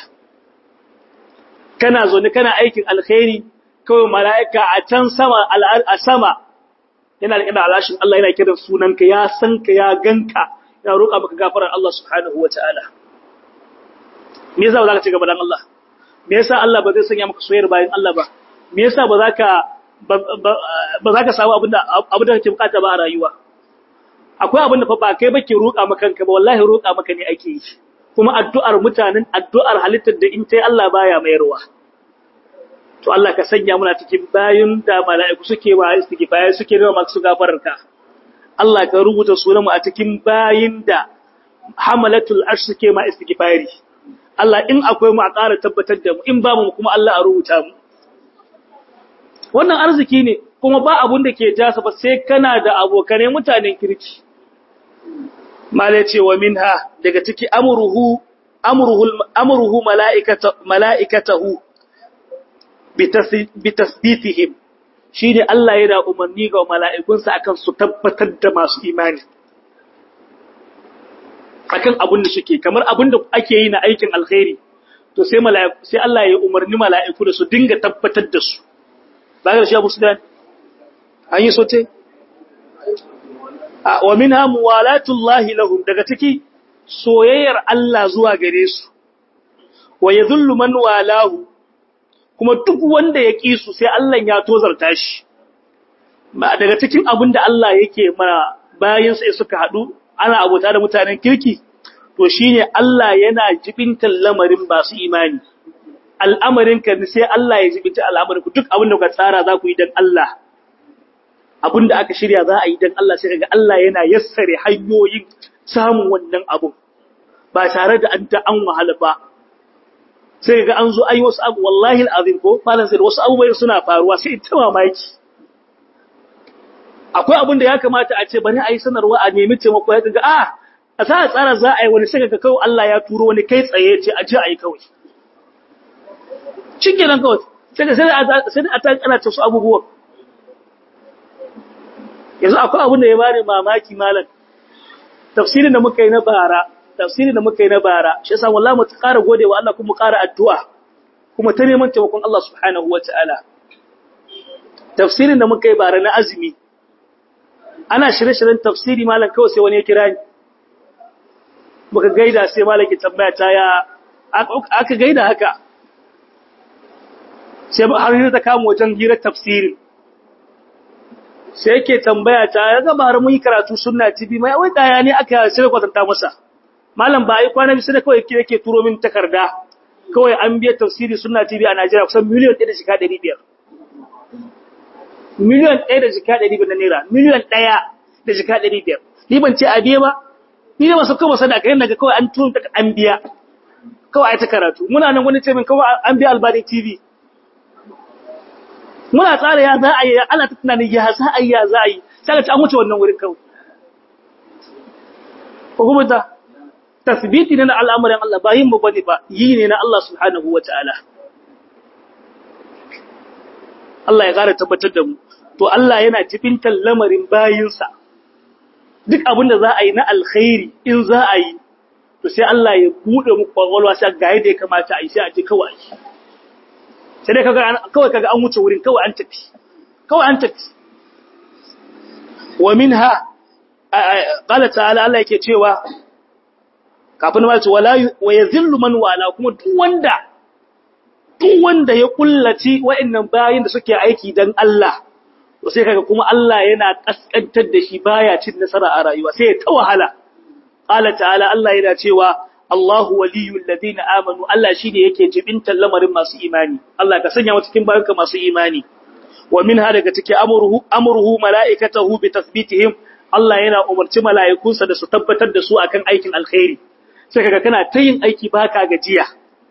kana zo ne kana aikin alkhairi kawai mala'ika a can sama a sama yana da ina alashin Allah yana kiran sunanka ya san ka ya ganka ya roƙa maka gafarar Allah subhanahu wataala me yasa ba za ka ci gaba dan Allah me yasa Allah ba zai sanya maka soyayyar bayan Allah ba me yasa ba za ka ba za ka samu abin da kake bukata ba a rayuwa akwai abin da fa ba kai bake roƙa maka kanka ba wallahi roƙa maka ne ake yi kuma addu'ar mutanen addu'ar halittar da in tai Allah baya mayarwa to Allah ka sanya muna cikin bayin da mala'iku suke wa istighfar suke da masu gafararka Allah ka rubuta sunan mu a cikin bayin da hamalatul arsh suke ma istighfari Allah in akwai mu a ƙara tabbatar da mu in ba mu kuma Allah a rubuta mu wannan arziki ne kuma ba abun da ke jasa ba sai kana da abokanai mutanen kirki mala ce wa minha daga ciki amruhu amruhu amruhu malaikata malaikatahu bi tasbitihim shine Allah yana umarni ga mala'ikunsa akan su tabbatar da masu imani akan abun da suke kamar abun da ake yi na aikin alkhairi to sai mala'iku sai Allah ya umarni mala'iku da su dinga tabbatar da su ba ga shi Abu Sufyan an yi sote wa minha muwalatullahi lahum daga ciki soyayyar Allah zuwa gare su wa yadhullu man walahu kuma duk wanda ya ƙi su sai Allah ya tozarta shi ba daga cikin abin da Allah yake mana bayan sai suka haɗu ana abota da mutanen kirki to shine Allah yana jibintar lamarin masu imani al'amarin ka sai Allah ya jibinta al'amarin ku duk abin da ka tsara za ku yi dan Allah abin da aka shirya za a yi dan Allah sai kaga Allah yana yassare hanyoyin samun wannan abun ba tare da an ta an wahala ba sai ga an zo ai wasu abu wallahi alazim ko malan sai wasu abubuwa suna faruwa sai ta mamaki akwai abin da ya kamata a ce bari a yi sanarwa a nemi taimako ya ga a a sa tsara za a yi wani sai ga kawai Allah ya turo wani kai tsaye ce a ji a yi kawai cikin nan kawai sai ga sai a ta kana ta su abubuwan yanzu akwai abin da ya bani mamaki malam tafsirin da muka yi na bara tafsirin da muka yi na bara shi yasa wallahi mu ƙara godewa Allah kuma mu ƙara addu'a kuma ta neman taimakon Allah subhanahu wataala tafsirin da muka yi bara na azumi ana shirye-shiryen tafsiri malam kawai sai wani ya kira ni muka gaida sai malaki tambaya ta ya aka gaida haka sai har yi ta kama wajen hirar tafsirin sai yake tambaya ta ya gaba mun yi karatu sunna tv mai wai daya ne aka shirya kwatanta masa malam ba ai kwana bisa da kawai yake turo min takarda kawai an biya tafsiri sunna tv a Najeriya kusan miliyan 1 da shika 500 miliyan 1 da shika 500 na naira miliyan 1 da shika 500 ni ban ce a biya ba ni ne masu kawai sadaka yana ga kawai an turo ta an biya kawai ai ta karatu muna nan wani ce min kawai an biya albani tv muna tsara ya za a yi ana ta tunanin ya za a yi ya za a yi sai ka ci an wuce wannan wurin kawai ko kuma ta tasbiti ne na al'amuran Allah ba yin mu bane ba yi ne na Allah subhanahu wataala Allah ya ƙara tabbatar da mu to Allah yana jibintar lamarin bayinsa duk abin da za a yi na alkhairi in za a yi to sai Allah ya bude muku kwakwalwa sai ga yadda ya kamata a yi sai a ji kawai sai dai kaga kawai kaga an wuce wurin kawai an tafi kawai an tafi wa minha qala ta'ala Allah yake cewa kafin ma ce wala wa yazillu man wala kuma duk wanda duk wanda ya kullaci wa'annan bayin da suke aiki dan Allah to sai kaga kuma Allah yana kaskantar da shi baya cin nasara a rayuwa sai ya ta wahala qala ta'ala Allah yana cewa Allahu waliyul ladina amanu Allah shine yake jibintar lamarin masu imani Allah ka sanya mu cikin bayanka masu imani wa minha daga take amruhu amruhu malaikatahu bi tathbitihim Allah yana umarci mala'ikunsa da su tabbatar da su akan aikin alkhairi sai kaga kana ta yin aiki baka gajiya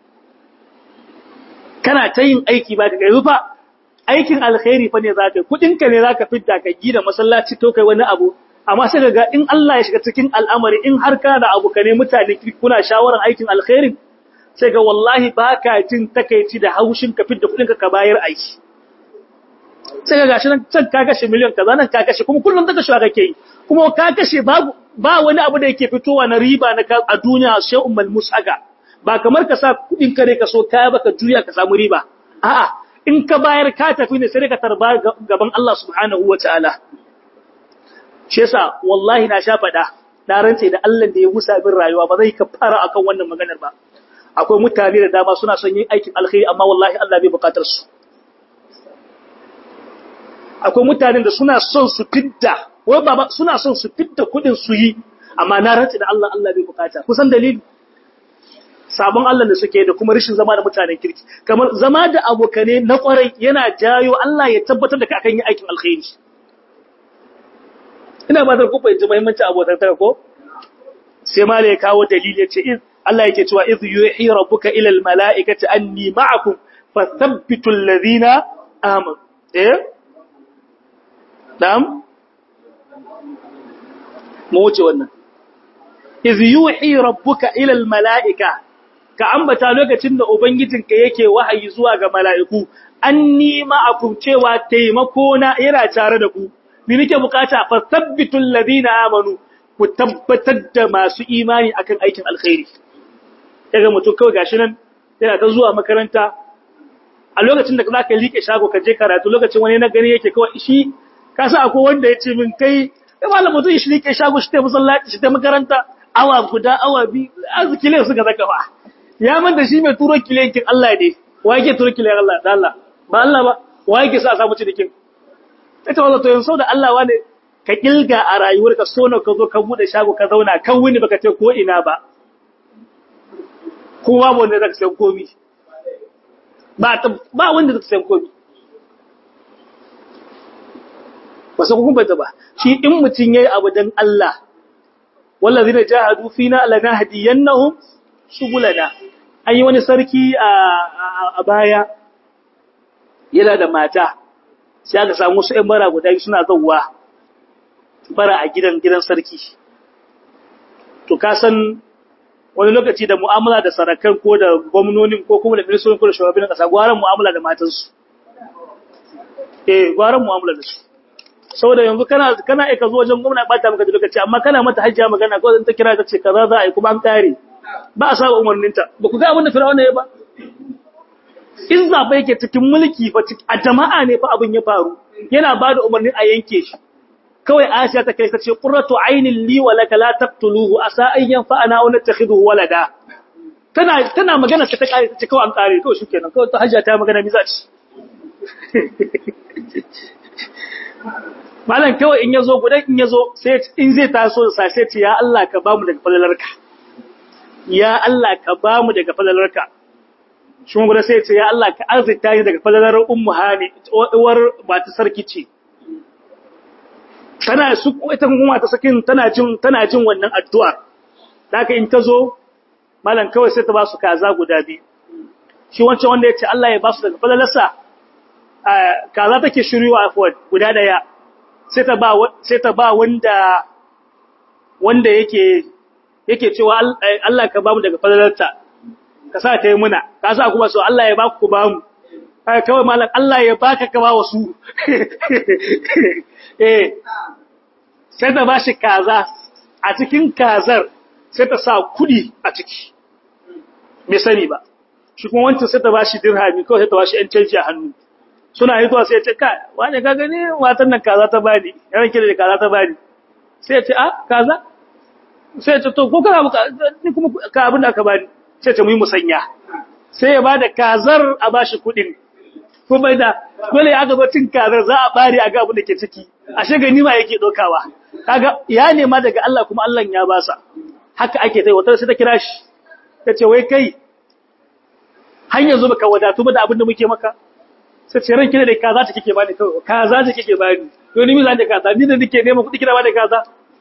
kana ta yin aiki baka gajiya fa aikin alkhairi fa ne zaka kudin ka ne zaka fidda ka gida masallaci to kai wani abu amma sai kaga in Allah ya shiga cikin al'amari in har ka da abu kane mutane kuna shawaran aikin alkhairin sai ga wallahi baka jin takeici da haushin ka fidda kudin ka ka bayar aiki sai ga gashi nan can ka kashe miliyan kaza nan ka kashe kuma kullum daga shawara kake yi kuma ka kashe babu ba wani abu da yake fitowa na riba na a duniya shay'un malmus aga ba kamar ka sa kudin kare ka so kaya baka juya ka samu riba a'a in ka bayar ka tafi ne sai ka tarba gaban Allah subhanahu wataala shi yasa wallahi na sha fada na rantse da Allah da ya musa min rayuwa ba zai kafara akan wannan maganar ba akwai mutane da dama suna son yin aikin alkhairi amma wallahi Allah bai bukatar su akwai mutanen da suna son su fidda wai baba suna son su fidda kudin su yi amma na rantsi da Allah Allah bai bukata kusan dalili sabon Allah da suke da kuma rishin zama da mutanen kirki kamar zama da abokane na kwarai yana jayo Allah ya tabbatar da ka akan yi aikin alkhairi ina ba da ku fahimci muhimmanci abokantaka ko sai mala ya kawo dalili ya ce Allah yake cewa idh yuhi rabbuka ila al mala'ikati anni ma'akum fathabbitu alladhina amanu eh na'am mu wuce wannan idh yuhi rabbuka ila al mala'ika ka ambata lokacin da ubangijinka yake wahayi zuwa ga mala'iku anni ma'akum cewa taimako na yana tare da ku ni nake bukata fathabbitu alladhina amanu ku tabbatar da masu imani akan aikin alkhairi daga mutum kawai gashi nan yana ta zuwa makaranta a lokacin da zaka liƙe shago ka je karatu lokacin wani na gani yake kawai shi ka san akwai wanda yace min kai kai malam mutum shi liƙe shago shi ta musallaci shi ta makaranta awa guda awa bi arziki ne suka zaka ba ya man da shi mai turo kilenkin Allah ne wa yake turo kilen Allah da Allah ba Allah ba wa yake sa a samu cikin ita wanda to yanzu da Allah wane ka kilga a rayuwarka so na ka zo ka bude shago ka zauna kan wuni baka ce ko ina ba kowa ba wanda zaka san komi ba ta ba wanda zaka san komi wasu kun bata ba shi in mutun yayi abu dan Allah wallazina jahadu fina lanahdiyannahum subulana an yi wani sarki a baya yana da mata sai aka samu su ƴan bara guda suna zawwa bara a gidan gidan sarki to ka san wani lokaci da mu'amala da sarakan ko da gwamnonin ko kuma da ministorin ko da shugabannin kasa gwaran mu'amala da matansu eh gwaran mu'amala da su saboda yanzu kana kana aika zo wajen gwamna ba ta maka da lokaci amma kana mata hajjia magana ko zan ta kira ta ce kaza za a yi kuma an kare ba a saba umarninta ba ku ga abin da fir'auna ya ba in zaɓe yake cikin mulki fa a jama'a ne fa abin ya faru yana ba da umarnin a yanke shi kawai Asiya ta kai ta ce qurratu aynin li wa laka la taqtuluhu asa an yanfa'ana wa nattakhiduhu walada tana tana magana ta kare ta ce kawai an kare kawai shikenan kawai ta hajja ta magana mi zaci malam kawai in yazo gudan in yazo sai in zai taso sai sai ce ya Allah ka bamu daga falalarka ya Allah ka bamu daga falalarka shi gudan sai ce ya Allah ka arzita ni daga falalar ummu hani uwar ba ta sarki ce tana su ita kuma ta sakin tana jin tana jin wannan addu'a haka in ta zo malam kawai sai ta ba su kaza guda biyu shi wancan wanda yace Allah ya ba su daga falalarsa kaza take shirywa afwan guda daya sai ta ba sai ta ba wanda wanda yake yake cewa Allah ka ba mu daga falalarta ka sa ta yi muna ka sa kuma so Allah ya ba ku ba mu kawai malam Allah ya baka ka ba wasu eh sai ta bashi kaza a cikin kazar sai ta sa kudi a ciki bai sani ba shi kuma wancan sai ta bashi dirhami kawai sai ta bashi yan canji a hannu suna hitowa sai ya ce kai wani ka gani matan nan kaza ta bani yaran kira da kaza ta bani sai ya ce a kaza sai ya ce to ko kana ni kuma ka abin da aka bani sai ta mu yi musanya sai ya bada kazar a bashi kudin kuma da dole ya ga cin kazar za a bare a ga abin da ke ciki ashe gani ma yake dokawa kaga ya nema daga Allah kuma Allah ya basa haka ake tai wata sai ta kira shi tace wai kai har yanzu baka wadatu ba da abin da muke maka sai ce ranki ne da kaza ta kike bani kawai kaza ta kike bani to ni mi zan da kaza ni da nake neman kuɗi kira ba da kaza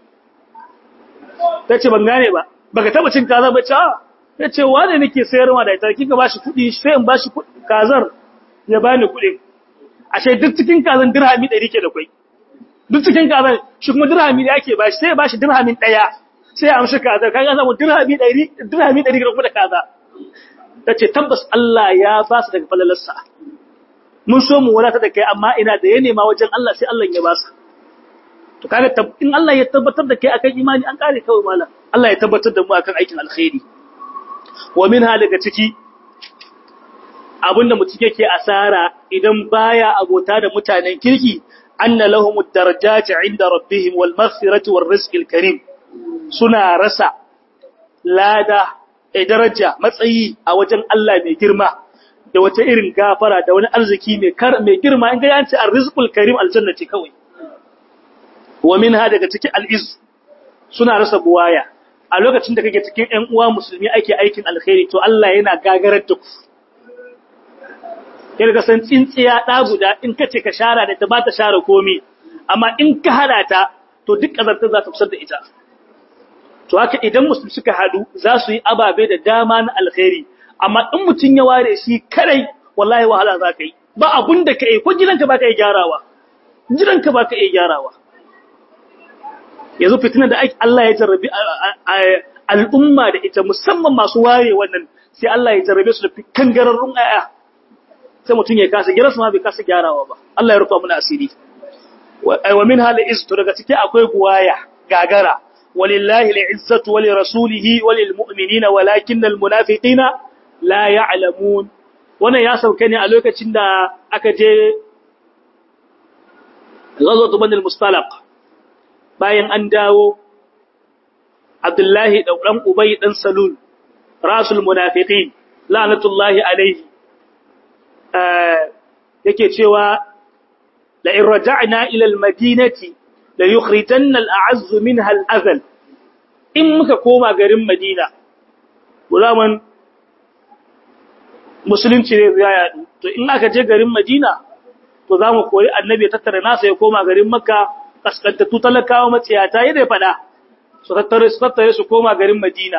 tace ban gane ba baka taba cin kaza ba ce tace wane nake sayarwa da ita kika bashi kuɗi sai in bashi kazar ya bani kuɗi ashe duk cikin kazan dirhami 100 ke da kai duk cikin kazan shi kuma dirhami da yake bashi sai ya bashi dirhamin daya sai ya amshi kazar kaga samu dirhami 100 dirhami 100 ga da kaza tace tabbas Allah ya ba su daga falalarsa mun so mu wadata da kai amma ina da ya nema wajen Allah sai Allah ya ba su to kaga in Allah ya tabbatar da kai akan imani an kare kawai malam Allah ya tabbatar da mu akan aikin alkhairi wa minha daga ciki abinda mutum yake asara idan baya abota da mutanen kirki anna lahumud darajati inda rabbihim wal maghfirati war rizqil karim suna rasa lada a daraja matsayi a wajen Allah mai girma da wata irin gafara da wani arziki mai kar mai girma in ga yanci arrizqul karim aljanna ce kawai wa minha daga cikin al'iz suna rasa buwaya a lokacin da kake cikin ƴan uwa musulmi ake aikin alkhairi to Allah yana gagarar da ku yadda san tsintsiya ɗa guda in ka ce ka shara da ta ba ta share komi amma in ka hada ta to duk ƙazartar za ta fusar da ita to haka idan musulmi suka haɗu za su yi ababe da dama na alkhairi amma in mutum ya ware shi kadai wallahi wahala za ka yi ba abun da ka yi ko gidanka ba ka yi gyarawa gidanka ba ka yi gyarawa yanzu fitina da Allah ya jarrabi al'umma da ita musamman masu ware wannan sai Allah ya jarrabe su da kangararrun aya sai mutum ya kasa gidansu ma bai kasa gyarawa ba Allah ya rufa mana asiri wa min hal iztu daga ciki akwai guwaya gagara walillahi al'izzatu wa lirasulihi wa lilmu'minina walakinnal munafiqina la ya'lamun wannan ya sauke ne a lokacin da aka je ghazwatu banil mustalaq bayan an dawo Abdullahi da dan Ubay dan Salul rasul munafiqin la'natullahi alayhi yake cewa la in raja'na ila al-madinati la yukhrijanna al-a'azz minha al-azal in muka koma garin Madina gulaman musulunci ne ya yadu to in aka je garin Madina to zamu koyi annabi ya tattara nasa ya koma garin Makka kaskantattu talakawa matsiyata yadda ya fada su tattare su tattare su koma garin Madina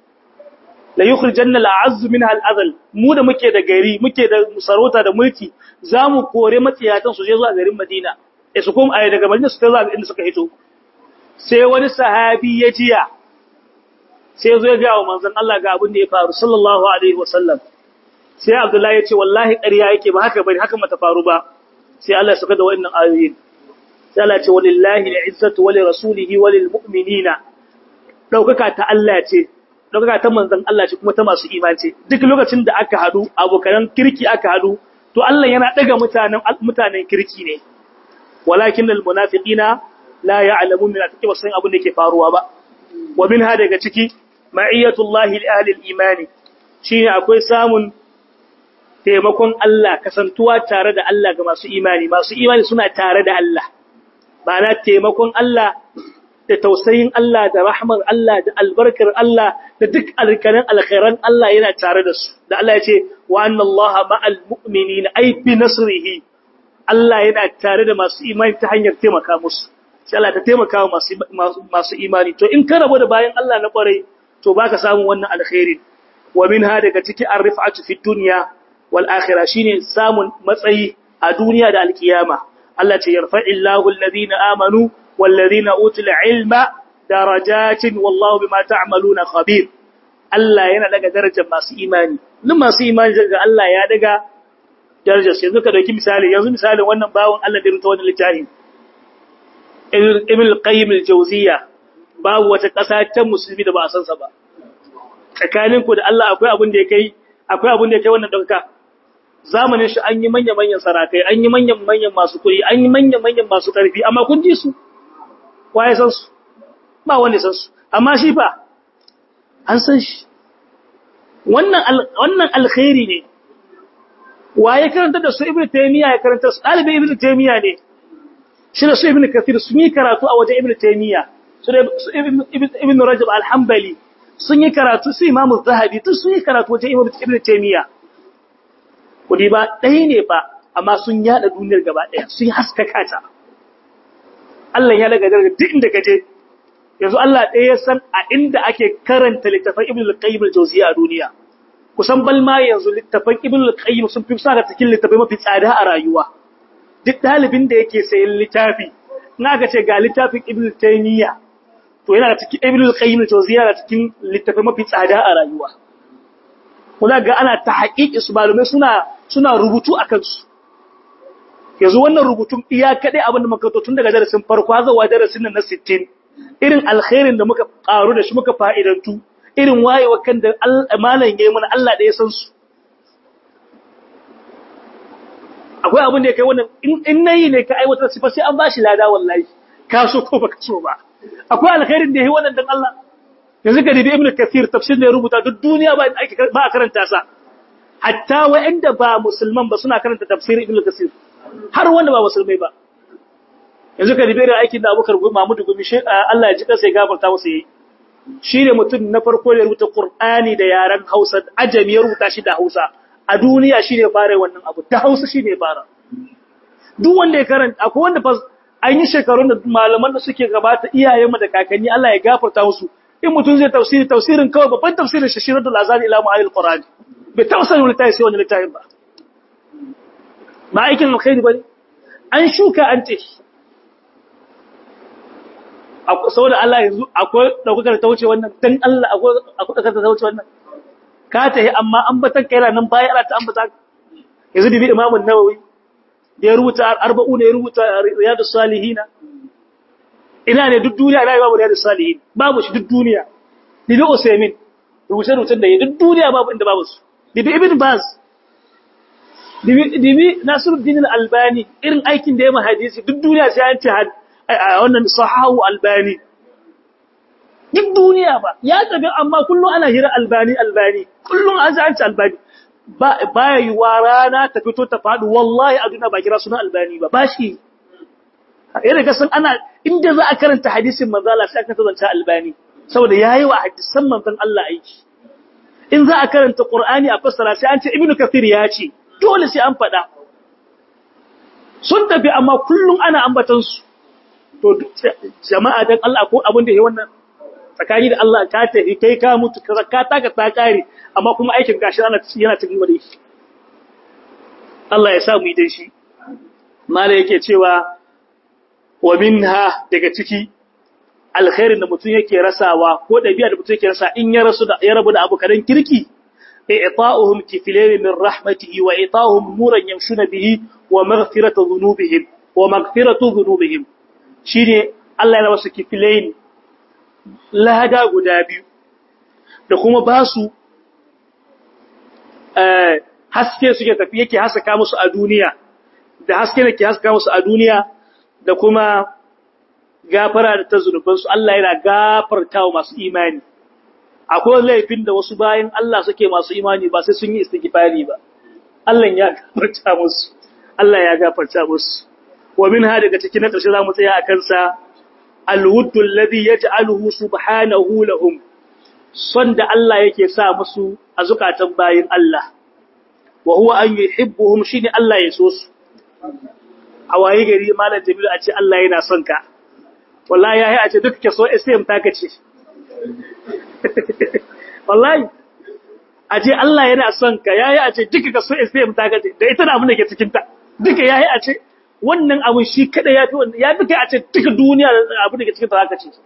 la yukhrijanna al'azz minha al'azal mu da muke da gari muke da sarauta da mulki zamu kore matsiyatan su je zuwa garin Madina eh su koma ai daga Madina su ta zuwa inda suka hito sai wani sahabi ya jiya sai zo ya ga wa manzon Allah ga abin da ya faru sallallahu alaihi wasallam sai Abdullahi ya ce wallahi ƙarya yake ba haka bane haka mata faru ba sai Allah ya saka da wannan ayoyin sai Allah ya ce walillahi al'izzatu wa lirasulihi wa lilmu'minina daukaka ta Allah ce daukaka ta manzon Allah ce kuma ta masu imani duk lokacin da aka hadu abokan kirki aka hadu to Allah yana daga mutanen mutanen kirki ne walakin almunafiqina la ya'lamun min ataki wasan abin da ke faruwa ba wa minha daga ciki ma'iyatullahi li ahli al-imani shine akwai samun taimakon Allah kasantuwa tare da Allah ga masu imani masu imani suna tare da Allah ba na taimakon Allah da tausayin Allah da rahmar Allah da albarkar Allah da duk alkanin alkhairan Allah yana tare da su da Allah ya ce wa anna Allah ma'al mu'minina ay bi nasrihi Allah yana tare da masu imani ta hanyar taimaka musu sai Allah ta taimaka wa masu masu imani to in ka rabu da bayan Allah na kwarai to baka samu wannan alkhairi wa minha daga ciki ar-rif'atu fi dunya wal akhirah shine samun matsayi a duniya da alkiyama Allah ce yarfa'illahu alladhina amanu wal ladhina utul ilma darajatin wallahu bima ta'maluna khabir Allah yana daga darajar masu imani duk masu imani daga Allah ya daga darajar sai yanzu ka dauki misali yanzu misalin wannan bawon Allah da rubuta wannan littafi Ibn al-Qayyim al-Jawziyya babu wata ƙasa ta musulmi da ba a san sa ba tsakaninku da Allah akwai abin da ya kai akwai abin da ya kai wannan dauka zamanin shi an yi manya-manyan sarakai an yi manyan-manyan masu kuɗi an yi manyan-manyan masu ƙarfi amma kun ji su waye san su ba wanda san su amma shi fa an san shi wannan wannan alkhairi ne waye karanta da su ibnu taymiya ya karanta su dalibin ibnu taymiya ne shi da su ibnu kathir sun yi karatu a wajen ibnu taymiya su da ibnu rajab al-hanbali sun yi karatu su imamu zahabi duk sun yi karatu wajen ibnu taymiya kudi ba ɗaya ne ba amma sun yada duniyar gaba ɗaya sun haskaka ta Allah ya daga daga duk inda kaje yanzu Allah ɗaya ya san a inda ake karanta littafin Ibn al-Qayyim al-Jawziyya a duniya kusan balma yanzu littafin Ibn al-Qayyim sun fi sa da cikin littafai mafi tsada a rayuwa duk dalibin da yake sayan littafi na ga ce ga littafin Ibn Taymiyyah to yana da cikin Ibn al-Qayyim al-Jawziyya da cikin littafai mafi tsada a rayuwa kuma ga ana ta haƙiƙi su malumai suna suna rubutu a kansu yanzu wannan rubutun iya kaɗai abin da muka tun daga darasin farko har zuwa darasin nan na 60 irin alkhairin da muka ƙaru da shi muka fa'idantu irin wayewa kan da malam yayi mana Allah da ya san su akwai abin da ya kai wannan in nayi ne ka aiwatar sifa sai an bashi lada wallahi ka so ko baka so ba akwai alkhairin da yayi wannan dan Allah yanzu ga dibi ibnu kathir tafsir da ya rubuta duk duniya ba ba a karanta sa hatta wa'anda ba musulman ba suna karanta tafsirin ibn kasir har wanda ba musulmai ba yanzu ka ribe da aikin da abubakar mahmudu gumi shi Allah ya ji kansa ya gafarta masa yi shi ne mutum na farko da rubuta qur'ani da yaren hausa ajami ya rubuta shi da hausa a duniya shi ne fara wannan abu ta hausa shi ne fara duk wanda ya karanta akwai wanda fa an yi shekarun da malaman da suke gabata iyayenmu da kakanni Allah ya gafarta musu in mutum zai tafsiri tafsirin kawai babban tafsirin shi shirar da lazari ila mu'alil qur'ani bai taɓa sanin littafi sai wani littafin ba ba aikin alkhairi bane an shuka an ce saboda Allah yanzu akwai daukar ta wuce wannan dan Allah akwai daukar ta wuce wannan ka tahi amma an batan kai nan baya Allah ta ambata yanzu dibi Imam an-Nawawi da ya rubuta arba'u ne ya rubuta riyadus salihina ina ne duk duniya ina babu riyadus salihin babu shi duk duniya dibi Usaymin rubuce rubutun da ya duk duniya babu inda babu su dibi Ibn Baz dibi dibi Nasiruddin al-Albani irin aikin da ya ma hadisi duk duniya sai an ce wannan sahahu albani duk duniya ba ya tafi amma kullum ana hira albani albani kullum an ci albani ba ya yi wa rana ta fito ta faɗi wallahi a duniya ba kira suna albani ba ba shi yana ga san ana inda za a karanta hadisin manzala sai aka zance albani saboda yayi wa hadisan manzon Allah aiki in za a karanta qur'ani a fassara sai an ce ibnu kathir ya ce dole sai an faɗa sun tafi amma kullum ana ambatan su to jama'a dan Allah ko abin da yayi wannan tsakani da Allah ka tafi kai ka mutu ka ka taka ta kare amma kuma aikin gashi yana yana cikin wani Allah ya sa mu yi dan shi mala yake cewa wa minha daga ciki alkhairin da mutum yake rasawa ko dabi'a da mutum yake rasa in ya rasu da ya rabu da abukaran kirki i'ta'uhum kiflayn min rahmatihi wa i'ta'uhum nuran yamshuna bihi wa maghfiratu dhunubihim wa maghfiratu dhunubihim shi ne Allah ya wasu kifilain lada guda biyu da kuma ba su haske suke tafi yake haskaka musu a duniya da haske da ke haskaka musu a duniya da kuma gafara da ta zunubansu Allah yana gafarta wa masu imani akwai laifin da wasu bayan Allah suke masu imani ba sai sun yi istighfari ba Allah ya gafarta musu Allah ya gafarta musu wa minha daga cikin na ƙarshe zamu tsaya a kansa alwuddu alladhi yaj'aluhu subhanahu lahum son da Allah yake sa musu a zukatan bayin Allah wa huwa an yuhibbuhum shine Allah ya so su a waye gari malam Jamilu a ce Allah yana son ka wallahi yayi a ce duk ke so SM ta kace wallahi a ce Allah yana son ka yayi a ce duka ka so SM ta kace da ita da abin da ke cikin ta duka yayi a ce wannan abin shi kada ya fi wannan ya fi kai a ce duka duniya abin da ke cikin ta haka ce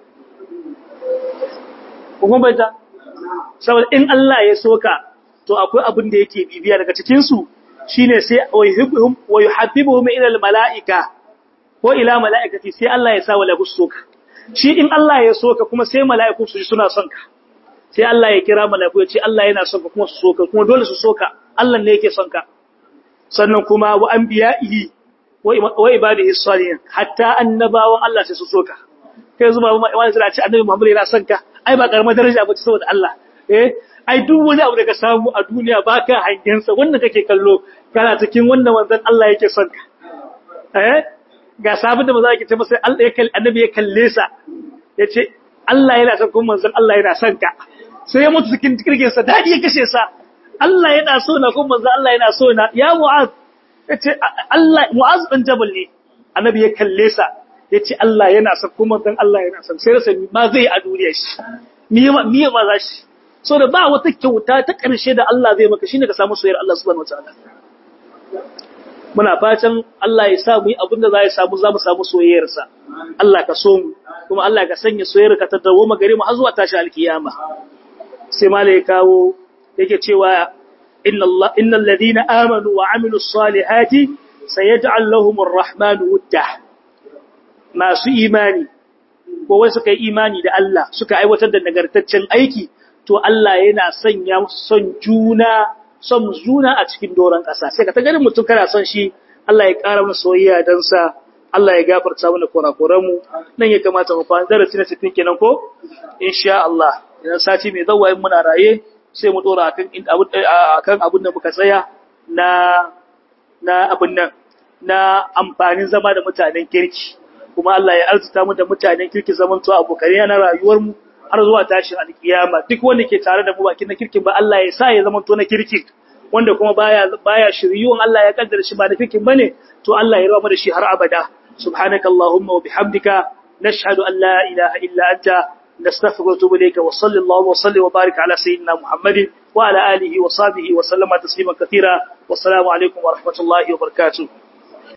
kuma bai ta saboda in Allah ya soka to akwai abin da yake bibiya daga cikin su shine sai wa yuhibbuhum wa yuhabbibuhum ila al malaika ko ila malaikati sai Allah ya sa wa lahu soka shi in Allah ya soka kuma sai malaiku su ji suna son ka sai Allah ya kira malaiku ya ce Allah yana son ka kuma su soka kuma dole su soka Allah ne yake son ka sannan kuma wa anbiya'ihi wa ibadihi salihin hatta annabawan Allah sai su soka kai zuma wani zira ce annabi Muhammad yana son ka ai ba karamar daraja ba ce saboda Allah eh ai duk wani abu da ka samu a duniya baka hangen sa wanda kake kallo kana cikin wannan manzon Allah yake son ka eh ga sabon da maza yake ce masa Allah ya kalle annabi ya kalle sa yace Allah yana son kuma manzon Allah yana son ka sai ya mutu cikin kirkin sa dadi ya kashe sa Allah yana so na kuma manzon Allah yana so na ya mu'az yace Allah Mu'az bin Jabal ne annabi ya kalle sa yace Allah yana son kuma dan Allah yana son sai rasa ma zai a duniya shi miye miye ma za shi so da ba wata kyauta ta karshe da Allah zai maka shine ka samu soyayyar Allah subhanahu wataala muna fatan Allah ya sa mu yi abinda za ya samu za mu samu soyayyar sa Allah ka so mu kuma Allah ka sanya soyayyar ka ta dawo magare mu har zuwa tashi alkiyama sai malai kawo yake cewa inna Allah innal ladina amanu wa amilus salihati sayaj'al lahumur rahmanu wudda masu imani ko wai suka yi imani da Allah suka aiwatar da nagartaccen aiki to Allah yana sanya son juna son juna a cikin doron ƙasa sai ka ta ganin mutum kana son shi Allah ya ƙara mana soyayya dan sa Allah ya gafarta mana kurakuran mu nan ya kamata mu fara darasi na cikin kenan ko insha Allah idan sati mai zawa in muna raye sai mu dora akan akan abin da muka tsaya na na abin nan na amfanin zama da mutanen kirki kuma Allah ya arzuta mu da mutanen kirki zaman to abokai na rayuwar mu har zuwa tashin alkiyama duk wanda ke tare da mu bakin na kirkin ba Allah ya sa ya zama to na kirki wanda kuma baya baya shiryuwan Allah ya kaddara shi ba da kirkin bane to Allah ya rawa da shi har abada subhanakallahumma wa bihamdika nashhadu an la ilaha illa anta نستغفرك ونتوب إليك وصلى الله وسلم وبارك على سيدنا محمد وعلى آله وصحبه وسلم تسليما كثيرا والسلام عليكم ورحمة الله وبركاته